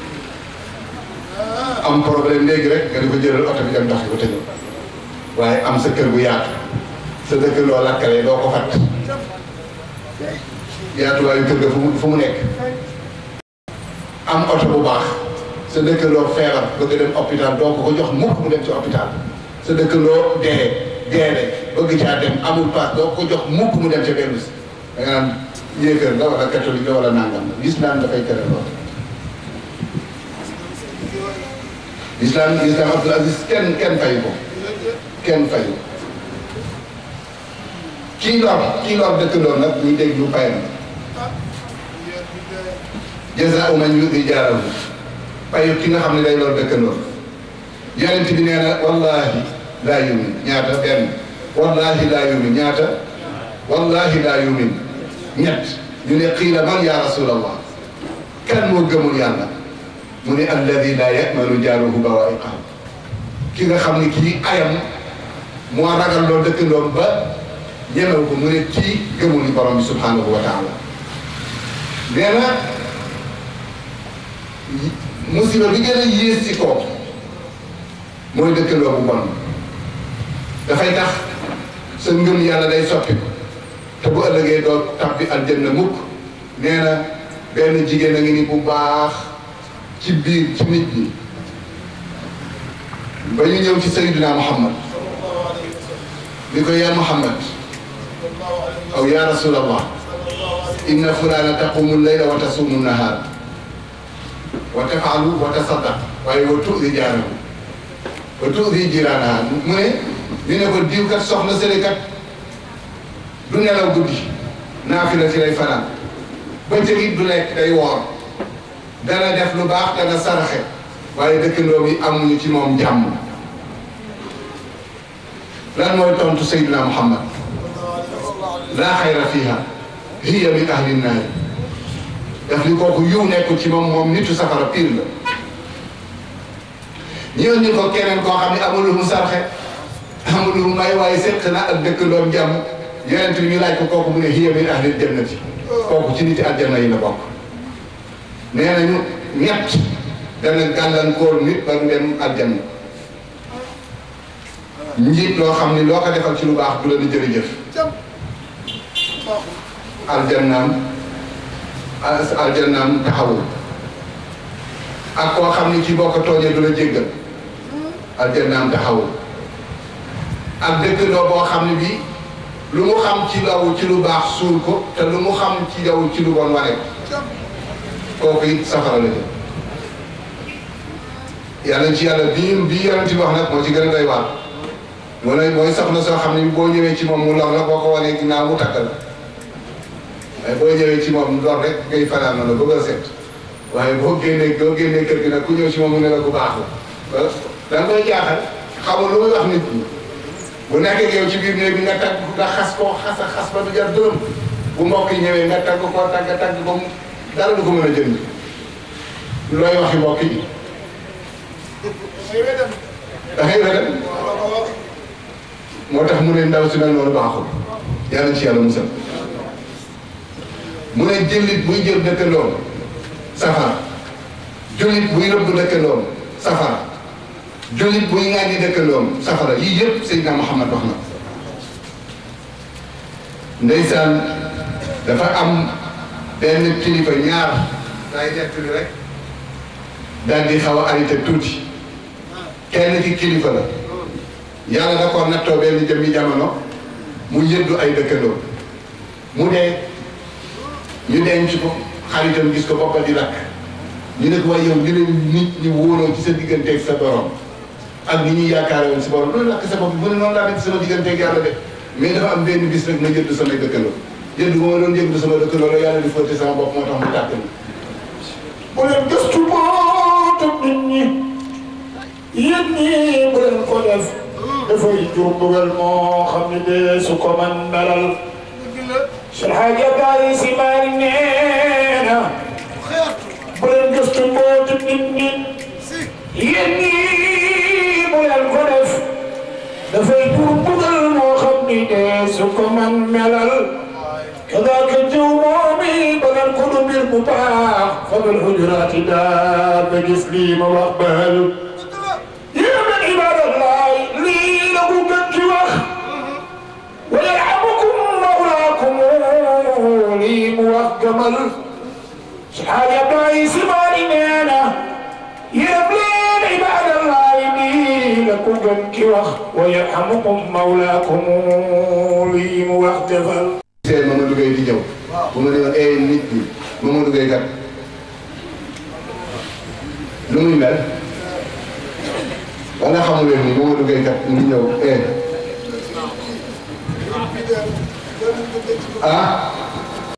am problème léegi rek nga di ko jëlal oto bi dem doxi ko tëjoo waaye am sa kër bu yaatu sa dëkkandoo lakkale doo ko fat yaatuwaayu kër ga fu mu fu mu nekk am oto bu baax sa dëkkandoo feebar bëgg dem hôpital doo ko ko jox mukk mu dem ci hôpital sa dëkkandoo dee deele bëgg caa dem amul paas doo ko jox mukk mu dem ca benn si da nga naan yéeféer la wala catholique la wala nangam la gis naan dafay tere lool islam islam Abdul Aziz kenn kenn fayu ko kenn fayu kii lor kii lor dëkkandoo nag ñu dégg lu payam jazaa'u man yu'ti jaarahu payu ki nga xam ne day lor dëkkandoo yonent bi nee na wallahi laa yumin ñaata benn wallahi laa yumin ñaata wallahi laa yumin ñett ñu ne qiila man ya rasulallah kan moo gëmul yàlla mu ne alladi laa yamanu jaaruhu bawaa'iqahu ki nga xam ne kii ayam moo ragal loo dëkkandoom ba ñemew ko mu ne kii gëmul ni borom bi subhanahu wa taala nee na musiba bi gën a yées ci kaw mooy dëkkandoo bu bon dafay tax sa ngëm yàlla day soppi ko te bu ëllëgee doo tabbi aljanna mukk nee na benn jigéen a ngi ni bu baax ci biir ci nit ñi ba ñu ñëw ci Sayyidina Muhammad ni ko yaa Muhammad aw yaa Rasulallah inna fulana taqumu layla wa tasumu nahar wa tafaalu wa tasaddaq waaye wa tuuti jaarahu wa tuuti jiraanaha mu ne ñu ne ko diw kat soxna sële kat du nelaw guddi naafila ci lay fanaan bëccëg it du lekk day woor dana def lu baax dana saraxe waaye dëkkandoo yi amuñu ci moom jàmm lan mooy tontu Seydina Muhammad laa xayra fiha hiya min ahli nnaari daf ni kooku yiw nekkul ci moom moom nitu safara pire la ñu indi ko keneen koo xam ne amul lu mu sarxe amul lu mu may waaye seq na ak dëkkandoom jàmm yonent bi ñu laaj ko kooku mu ne hiya min ahli jannati kooku ci niti aljanna yi la bokk nee nañu ñett dana gàllankoor nit ba du dem aljanna njiit loo xam ni loo ko defal ci lu baax du la di jërëjëf aljannaam aljannaam taxawul ak koo xam ni ci boo ko tooñee du la jéggal aljannaam taxawul ak dëkkandoo boo xam ne bii lu mu xam ci law ci lu baax suul ko te lu mu xam ci yow ci lu bon wane ko kooku it safara la jëm yàlla ci yàlla bii bii yonent bi wax nag moo ci gën a doy waar moo ne mooy soxna soo xam ne boo ñëwee ci moom mu lor la boo ko wanee ginnaaw mu takk la waaye boo ñëwee ci moom lor rek ngay fanaan na la bëgg a set waaye boo génnee boo génnee kër gi nag ku ñëw ci moom mu ne la ku baax la da nga koy jaaxal xamul lu muy wax nit ñi bu nekkee yow ci biir néeg bi nga tagg nga xas koo xas a xas ba du jar dërëm bu mbokk yi ñëwee nga tagg koo tagg tagg ba mu dara du ko mën a jënd looy waxi mbokk yi da ngay wedam moo tax mu ne ndaw si mel noonu baaxul yàlla ci yàlla musal mu ne jëllit buy jël dëkkandoom safara jullit buy rëbb dëkkandoom safara jullit buy ŋàññi dëkkandoom safara yii yëpp Seydina Muhammad wax na ndeysaan dafa am benn kilifa ñaar day nettali rek daal di xaw a arrêté tuuti kenn ki kilifa la yàlla da ko nattoo benn jëmmi jamono mu yëddu ay dëkkandoo mu dee ñu denc ko xaritam gis ko boppa di lakk ñu ne ko waaye yow li leen nit ñi wóoloo ci sa digganteeg sa borom ak ni ñuy yaakaare woon si borom loolu lakk sa bopp mu ne noonu laa def sama digganteeg yàlla de mais dafa am benn bis rek ma jënd samay dëkkandoo jënd bu ma doon jënd sama dëkkandoo la yàlla di fóote sama bopp moo tax mu tàkk ni bu leen gëstu bootam nit ñi yéen ñii bu leen ko def dafay jur mbugal moo xam ne de su ko man dalal Cheikh Hadji Abdoulaye Sy Malick nee na bu leen gëstu bootam nit ñi yéen ñii bu leen ko def dafay jur mbugal moo xam ne de su ko man melal kadaaka jëw moomi ba leen ko du mbir bu baax fabal hujuraati daal ba gis lii ma wax bahal yéen ibadallahi lii la ko gën ci wax wa yarhamukum mawlaakum lii mu wax gamal si xaaja Abdoulaye Sy Malick nee na yéen leen ibadallahi lii la ko gën ci wax wa yarhamukum mawlaakum lii mu wax defal seen Mamadou Gueye di ñëw bu ma ne woon eh nit ñi Mamadou Gueye kat lu muy mel ba nga xamul leen ni Mamadou Gueye kat mu ngi ñëw eh ah